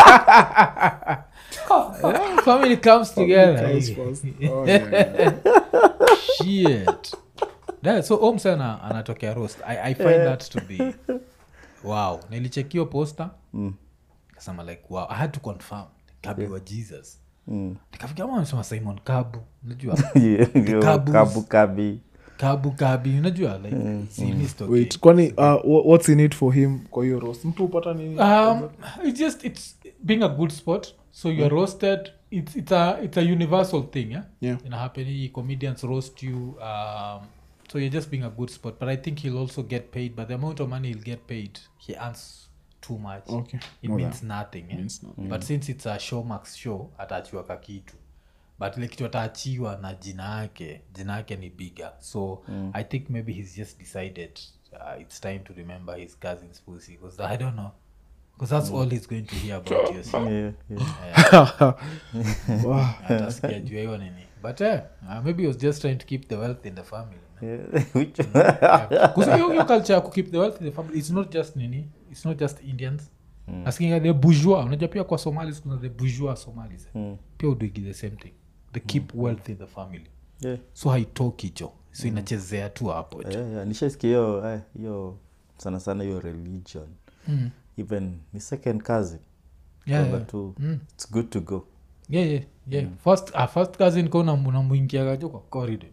Yeah, family comes together comes first. Oh, yeah, yeah. shit yeah, so om sana anatokea roast I, i find that to be wow nilichekio poster Mm. kasema like wow i had to confirm kabi wa jesus Mm. nikafikia kama amesema simon kabu unajua Yeah, yo, Kabus. kabu kabi kabu kabi unajua like si missed okay. wait kwani uh, wha- what's in it for him kwa hiyo roast mtu upata nini um, it's just it's being a good sport so you're roasted it's, it's, a, it's a universal thing yeah? Yeah. ina happen comedians roast you um, so you're just being a good sport but i think he'll also get paid but the amount of money he'll get paid he earns too much Okay. it More means nothing yeah? Means nothing. but since it's a showmax show ataachiwa kakitu but ile kitu ataachiwa na jina yake jina yake ni bigger so i think maybe he's just decided uh, it's time to remember his cousin's pussy because i don't know because that's all he's going to hear about you so, yeah, yeah. Wow. atasikia juu ya hiyo nini but eh, uh, maybe he was just trying to keep the wealth in the family man. Yeah. Which- Because hiyo hiyo culture ya kukeep the wealth in the family it's not just nini it's not just indians mm. askinga the bourgeois unajua pia kwa somalis kuna the bourgeois somalis eh? Mm. pia uduigi the same thing the keep wealth in the family Yeah. so haitoki jo so inachezea tu hapo jo Yeah, yeah. nishaisikia hiyo eh, hiyo sana sana hiyo religion Mm. even ni second cousin Yeah, Kwamba yeah. tu Mm. it's good to go yeah, yeah, yeah. first, uh, first cousin ko unamuingiaga jo kwa corridor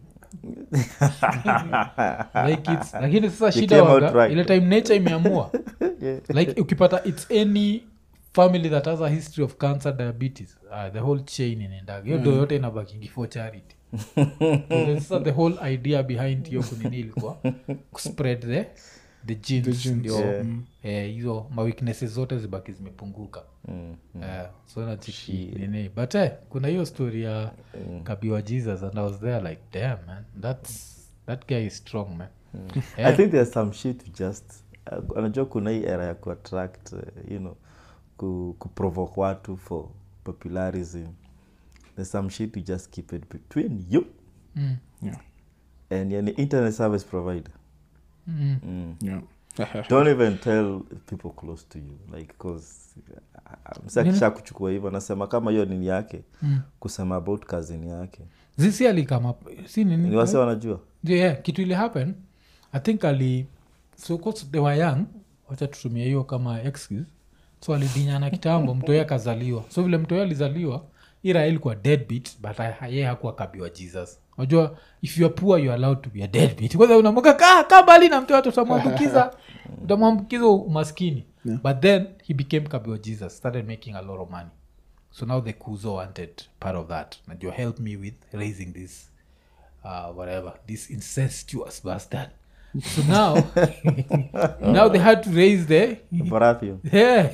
like it's, lakini sasa shida came out waga right. ile time nature imeamua Yeah. like ukipata it's any family that has a history of cancer diabetes uh, the whole chain inaendaga hiyo ndo yote inabakingi for charity So sasa the whole idea behind hiyo kunini ilikuwa kuspread the the genes, The genes, ndio yeah. eh, hizo maweaknesses zote zibaki zimepunguka Mm. Eh, so nachiki nini but eh, kuna hiyo story ya kabiwa jesus and i was there like damn man that's that guy is strong man i think there's some shit you just uh, anajua kuna hii era ya kuattract uh, you know ku, kuprovoke watu for popularism there's some shit you just keep it between you mm. Yeah. and yani internet service provider Mm. mm. Yeah. don't even tell people close to you like cause msakisha kuchukua hivyo nasema kama hiyo nini yake Mm. kusema about kazini yake zisi alikama si nini ni wase wanajua yeah, yeah, kitu ili happen i think ali so 'cause they were young wacha tutumia hiyo kama excuse so alidinyana kitambo mtoi akazaliwa so vile mtoi alizaliwa ira ilikuwa deadbeat but ha- ye hakuwa kabiwa jesus unajua if you are poor you are allowed to be a deadbeat kwanza unamoka ka ka mbali na mtoto utamwambukiza utamwambukiza umaskini Yeah. but then he became kabiwa jesus started making a lot of money so now the kuzo wanted part of that najua help me with raising this uh, whatever this incestuous bastard so now now they had to raise the Baratheon. yeah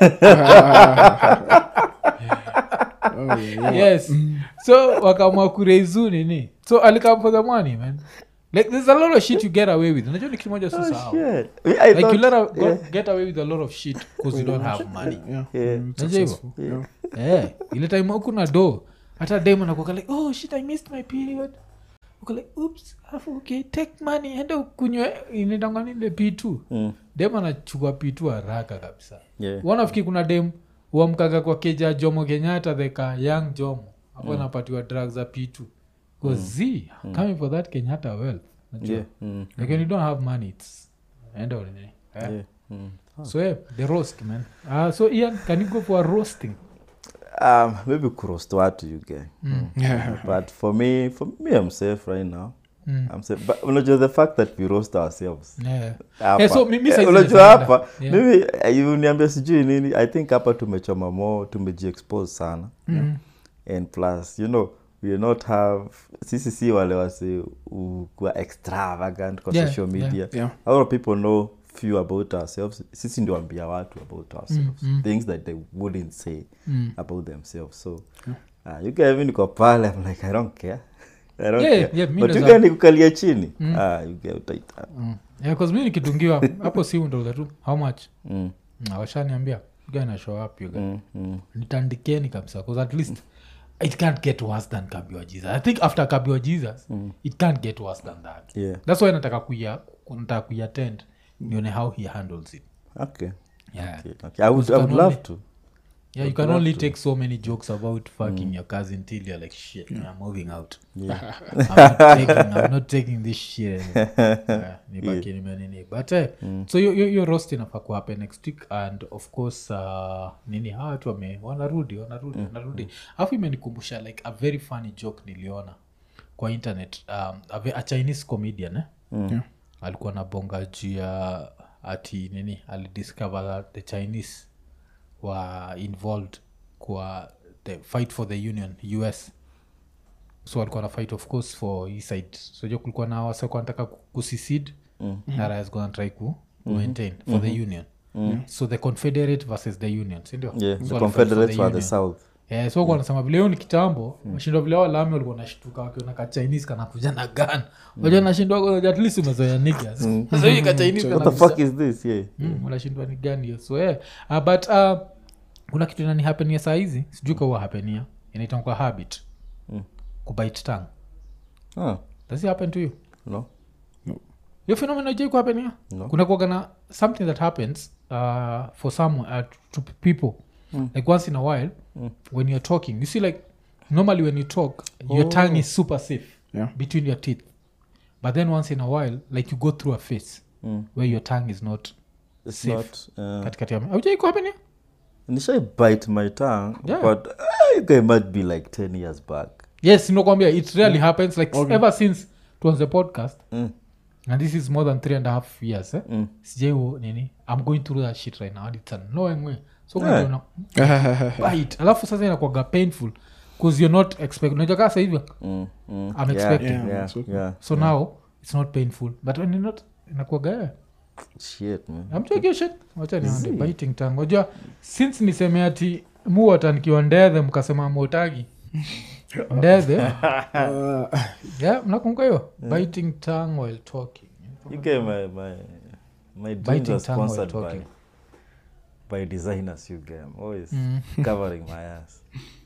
Oh, yeah, yeah. yes so wakaamua kureizu nini so alikam for the money man like there's a lot of shit you get away with unajua ni kitu moja Oh, susahau shit. I like you thought- let a, yeah, get away with a lot of shit because you don't have money Yeah. Yeah. Mm, Unajua hivyo? successful. Yeah. yeah. ile time huku na do hata dem anakuwa like oh shit i missed my period uko like oops alafu okay take money enda ukunywe inaitangwa nini ile p2 Mm. dem anachukua p2 haraka kabisa Yeah. wanafikiri kuna dem uamkaga kwa keja jomo kenyatta theka young jomo hapo anapatiwa drug za p2 z coming for that kenyatta wealth Unajua? Yeah. Mm. like when you don't have money it's enda ulinini yeah. Yeah. Mm. so yeah, the roast man uh, so ian can you go for a roasting Um, maybe kuroast watu you get. Yeah. But for me, for me, I'm safe right now. Mm. I'm safe. But unajua the fact that we roast ourselves. yeah. Hapa. Eh, so mi- mi Eh, saizi unajua naenda. hapa Yeah. mimi eh, uniambia sijui nini i think hapa tumechoma mo tumejiexpose sana Mm. and plus you know we are not have sisi si wale wase u- kuwa extravagant kwa Yeah, social yeah. media Yeah. a lot of people know few about ourselves sisi ndio ambia watu about ourselves mm. things that they wouldn't say Mm. about themselves so uh, you guys niko pale i'm like i don't care I don't Yeah, care. yeah, mi but ndo you za- guys nikukalia chini ah, you get utaita Mm. yeah, 'cause mi nikidungiwa hapo si ndouza tu how much mm, Mm, washaniambia gana show up you guys mm, mm. nitandikeni kabisa because at least it can't get worse than kabiwa jesus i think after kabiwa jesus it can't get worse than that yeah that's why nataka kuya nataka kuiattend nione how he handles it okay yeah Okay, okay. I would, I would can love only- to. yeah you can only take so many jokes about fucking your cousin till you're like shit i'm moving out Yeah. I'm, not taking, i'm not taking this shit anymore. yeah, nibaki nimenini but eh, so hiyo- hiyo hiyo roast inafaa kuhappen next week and of course uh, nini hawa watu wame wanarudi wanarudi wanarudi alafu imenikumbusha like a very funny joke niliona kwa internet um, a, ve- a chinese comedian eh? Yeah. alikuwa na bonga juu ya ati nini alidiscover that the chinese were involved kwa the fight for the union us so walikuwa na fight of course for hii side so jo kulikuwa na wasakuwa nataka kusisid mm. na raya zikuwa natrai ku maintain for the union so the confederate versus the union sindio Yeah, So the walifight for Confederates were the union. South. Eh, so yeah. nasema vile hiyo ni kitambo mashindwa vile walami walikuwa nashtuka wakiona ka chinese kanakuja na gan waja nashindwa at least umezoea niggas sasa hivi ka chinese What the kanakuja- fuck is this? Yeah. Mm, unashindwa ni gani hiyo so yeah. uh, but uh, kuna kitu nani hapenia saa hizi sijui kaua hapenia inaitangwa habit Mm. kubite tang Ah, does it happen to you no. hiyo phenomena jai kuhapenia No. kuna kuagana something that happens uh, for some uh, to people Mm. like once in a while Mm. when you're talking you see like normally when you talk your Oh. tongue is super safe Yeah. between your teeth but then once in a while like you go through a face Mm. where your tongue is not It's Safe. not. Uh, katikati ya aujai kuhapenia initially bite my tongue, Yeah. but uh, you guys might be like 10 years back. yes nakwambia it really happens like Okay. ever since tuanze podcast Mm. and this is more than three and a half years eh? Mm. sijaiwo nini i'm going through that shit right now and it's annoying way so Yeah. yeah. bite alafu sasa inakwaga painful bcause you're not expect unajua kaa sahivi Mm. Mm. I'm expecting. Yeah, Yeah, yeah, it's okay. yeah. so now it's not painful but when you're not inakwaga yeah. Shit, man. amchekio shit wacha nione Zii. biting tongue unajua since niseme ati muwata nikiwa ndethe mkasema motagi ndethe Uh, yeah mnakumbuka hiyo biting tongue while talking You get my my my jeans Biting are tongue while sponsored by talking. by designers. You get I'm always Mm. covering my ass.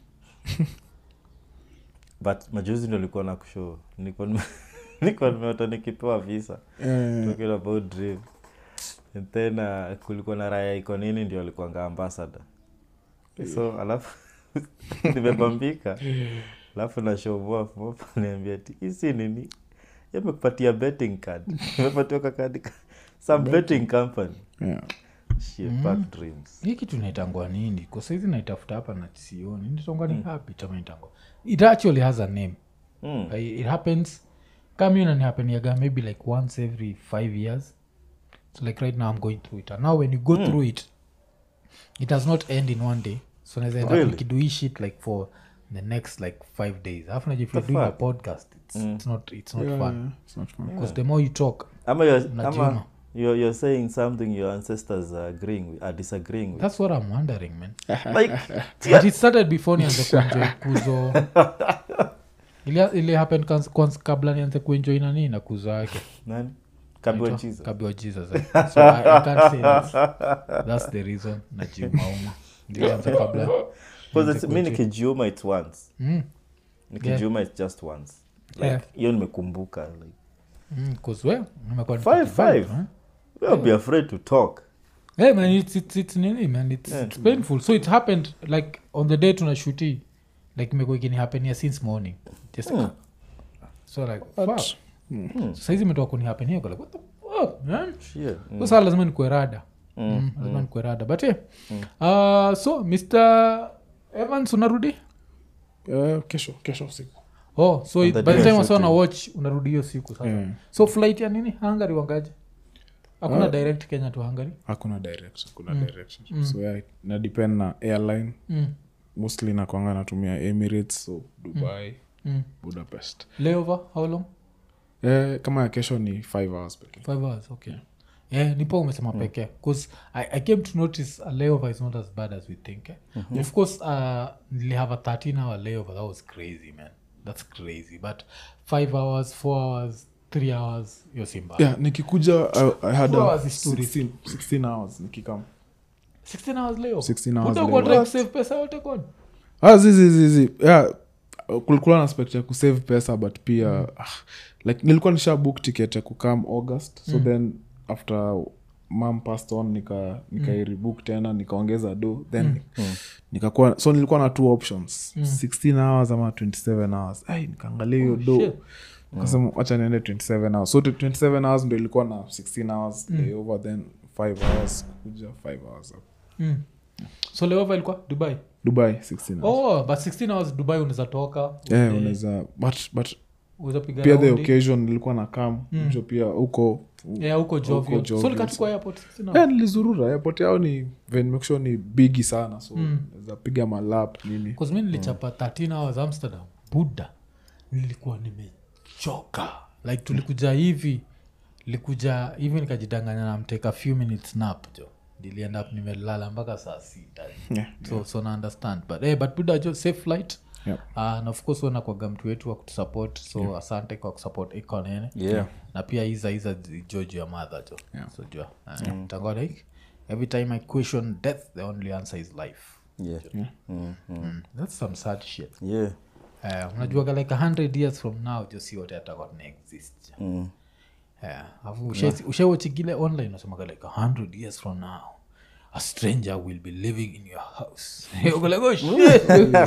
but majuzi ndo nilikuwa na kushow nilikuwa nime- nilikuwa nimeota nikipewa visa eh, talking about dream and then uh, kulikuwa na raya iko nini ndio alikuanga ambassador so alafu nimebambika alafu nashovoafniambia ti isi nini yamekupatia betting card imepatiwa kakadi ka- some betting company yeah. shit bad dreams hii kitu inaitangwa nini kwa saizi naitafuta hapa na sioni nitangwa ni habit ama itangwa it actually has a name Mm. Uh, it happens kama inanihapeniaga maybe like once every five years so like right now i'm going through it and now when you go through it it does not end in one day so naweza end up Really? nikido hii shit like for the next like five days alafu najua if you're The doing a fuck? podcast it's, it's not it's not Yeah, fun yeah, it's not fun. because the more you talk ama you're, Mnajiuma. ama you're, you're saying something your ancestors are agreeing with, are disagreeing with that's what i'm wondering man like but it started before nianze kuenjoy kuzo ili, ili happen kans- kwanza kabla nianze kuenjoy nani na kuzo yake nani kabiwa Naitwa jesus kabiwa jesus eh. so I, I can't say that's, that's the reason najiumauma nilianza kabla Because it's- mi nikijiuma its once mm, nikijiuma its just once like Yeah. hiyo nimekumbuka like mm, 'cause we nimekuwa Five, nikifanya, five. eh. we'll be afraid to talk Hey man, it's, it's, it's nini man it's, Yeah. it's painful so it happened like on the day tunashuti like imekuwa ikini hapenia since morning just Hmm. so like fuck. Hmm. So saizi imetoka kunihapenia like what the fuck man Shit. Mm. so saa lazima nikuwe rada mm, lazima nikuwe rada but yeah. uh, so mr evans unarudi Eh, kesho kesho usiku oh so On it- the by the day time of wasa na shooting. watch unarudi hiyo siku sasa Eh, so flight ya nini hungary wangaje hakuna Ah. direct kenya to hungary hakuna direct hakuna direction so yeah, na depend na airline mm. mostly nakwanga natumia emirates so dubai Mm. budapest layover how long eh, kama ya kesho ni five hours pekee five hours okay yeah, nipo umesema pekee bcause I, i came to notice a layover is not as bad as we think eh? of course uh, nilihave a 13 hour layover that was crazy man that's crazy but five hours four hours three hours yo simba yeah nikikuja I, I had Four a hours is too 16, 16 hours nikikam 16 hours layover 16 hours Utakuwa layover. trying to save pesa yote kwani ah, zizi zizi yeah kulikuwa na aspect ya kusave pesa but pia ah, like nilikuwa nisha book ticket ya kukam august so then after mam passed on nika nikairibook tena nikaongeza do then nikakuwa so nilikuwa na two options 16 hours ama 27 hours ai nikaangalia hiyo do shit. kasema wacha niende 27 hours so 27 hours ndo ilikuwa na 16 hours layover then 5 hours kuja 5 hours up. mm. so layover ilikuwa dubai dubai 16 hours oh but 16 hours dubai unaweza toka yeah, uende- unaweza but, but unaweza piga pia the raundi. occasion nilikuwa na kam mm. pia huko yeah huko jovio so Jovial, likachukua airport 16 hours yeah, nilizurura airport yao ni venmekshua ni bigi sana so naweza piga malap nini Cause mi nilichapa 13 hours amsterdam buda nilikuwa nimechoka like tulikuja hivi likuja hivi nikajidanganya na mteka few minutes nap jo nilienda up nimelala mpaka saa sita Yeah, so, so na understand but, hey, but buda jo safe flight Yep. uh, na of course wanakwaga mtu wetu wa kutusupport so asante kwa kusupport ikonene Yeah. na pia iza iza jojo ya madha jo Yeah. so jua uh, tangoa like every time i question death the only answer is life Yeah. Mm, mm. mm. that's some sad shit Yeah. uh, unajuaga like a hundred years from now jo si wote atakuwa tuna exist jo Mm. afu ushawachigile online unasemaga like a hundred years from now a stranger will be living in your house Uko like, oh, shit.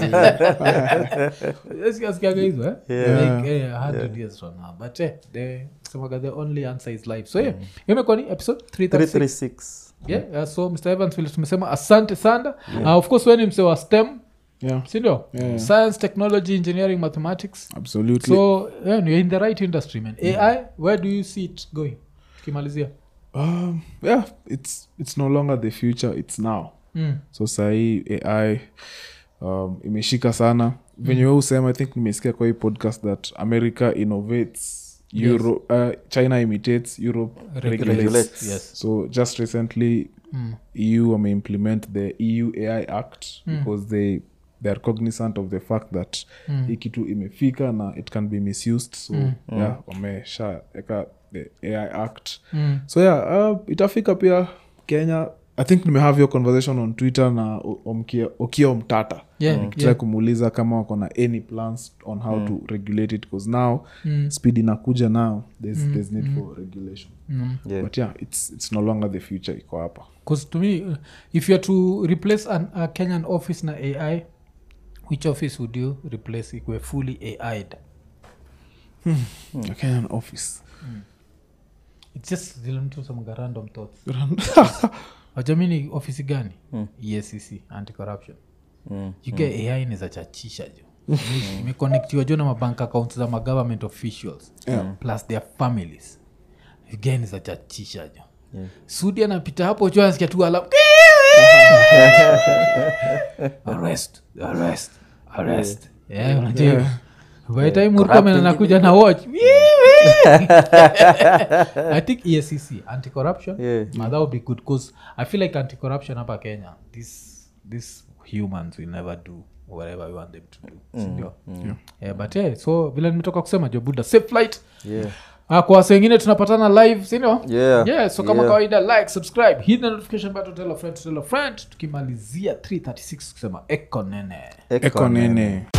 Asikiasikiaga hizo eh? Like, eh, a hundred years from now but eh, the semaga the only answer is life so yeah imekuwa ni episode 336 336 yeah, uh, so mr evans vile tumesema asante sana uh, of course weni mse wa stem yeah sindio Yeah. science technology engineering mathematics absolutely so yeah, you're in the right industry man ai where do you see it going tukimalizia um, yeah it's, it's no longer the future it's now mm. so sahii ai um, imeshika sana venye we usema i think nimesikia kwa hii podcast that america innovates Euro, uh, china imitates europe regulates. Regulates. yes so just recently Mm. eu wameimplement the eu ai act because they they are cognizant of the fact that Mm. hii kitu imefika na it can be misused so yeah wameshaeka the ai act Mm. so yeah uh, itafika pia kenya i think nimehave hiyo conversation on twitter na O- Omkia- okio mtata Yeah, nikitrai yeah. kumuuliza kama wako na any plans on how to regulate it because now Mm. speed inakuja now there's, there's need for regulation Mm. Yeah. but yeah it's, it's no longer the future iko hapa Because to me uh, if youare to replace an, a kenyan office na ai which office would you replace ikwe fully ai'd A kenyan office it's just zile mtu semaga random thoughts wajamini ofisi gani escc anti-corruption Mm. uk ai nizachatchisha jo imekonektiwa jo na mabank accounts za magovernment officials plus their families uk nizachatchisha jo Yeah. sudi anapita hapo jo anasikia tu alam arrest arrest arrest yeah, unajua by the time Murkomen anakuja na watch i think escc anti-corruption Yeah. yeah. that would be good because i feel like anti-corruption hapa kenya this these humans will never do whatever we want them to do sindio yeah, but yeah, so vile nimetoka kusema jo buda safe flight Yeah. Ah, kwa wase wengine tunapatana live sindio Yeah. yeah, so kama Yeah. kawaida like subscribe hit the notification button tell a friend to tell a friend tukimalizia 336 kusema ekonene eko nene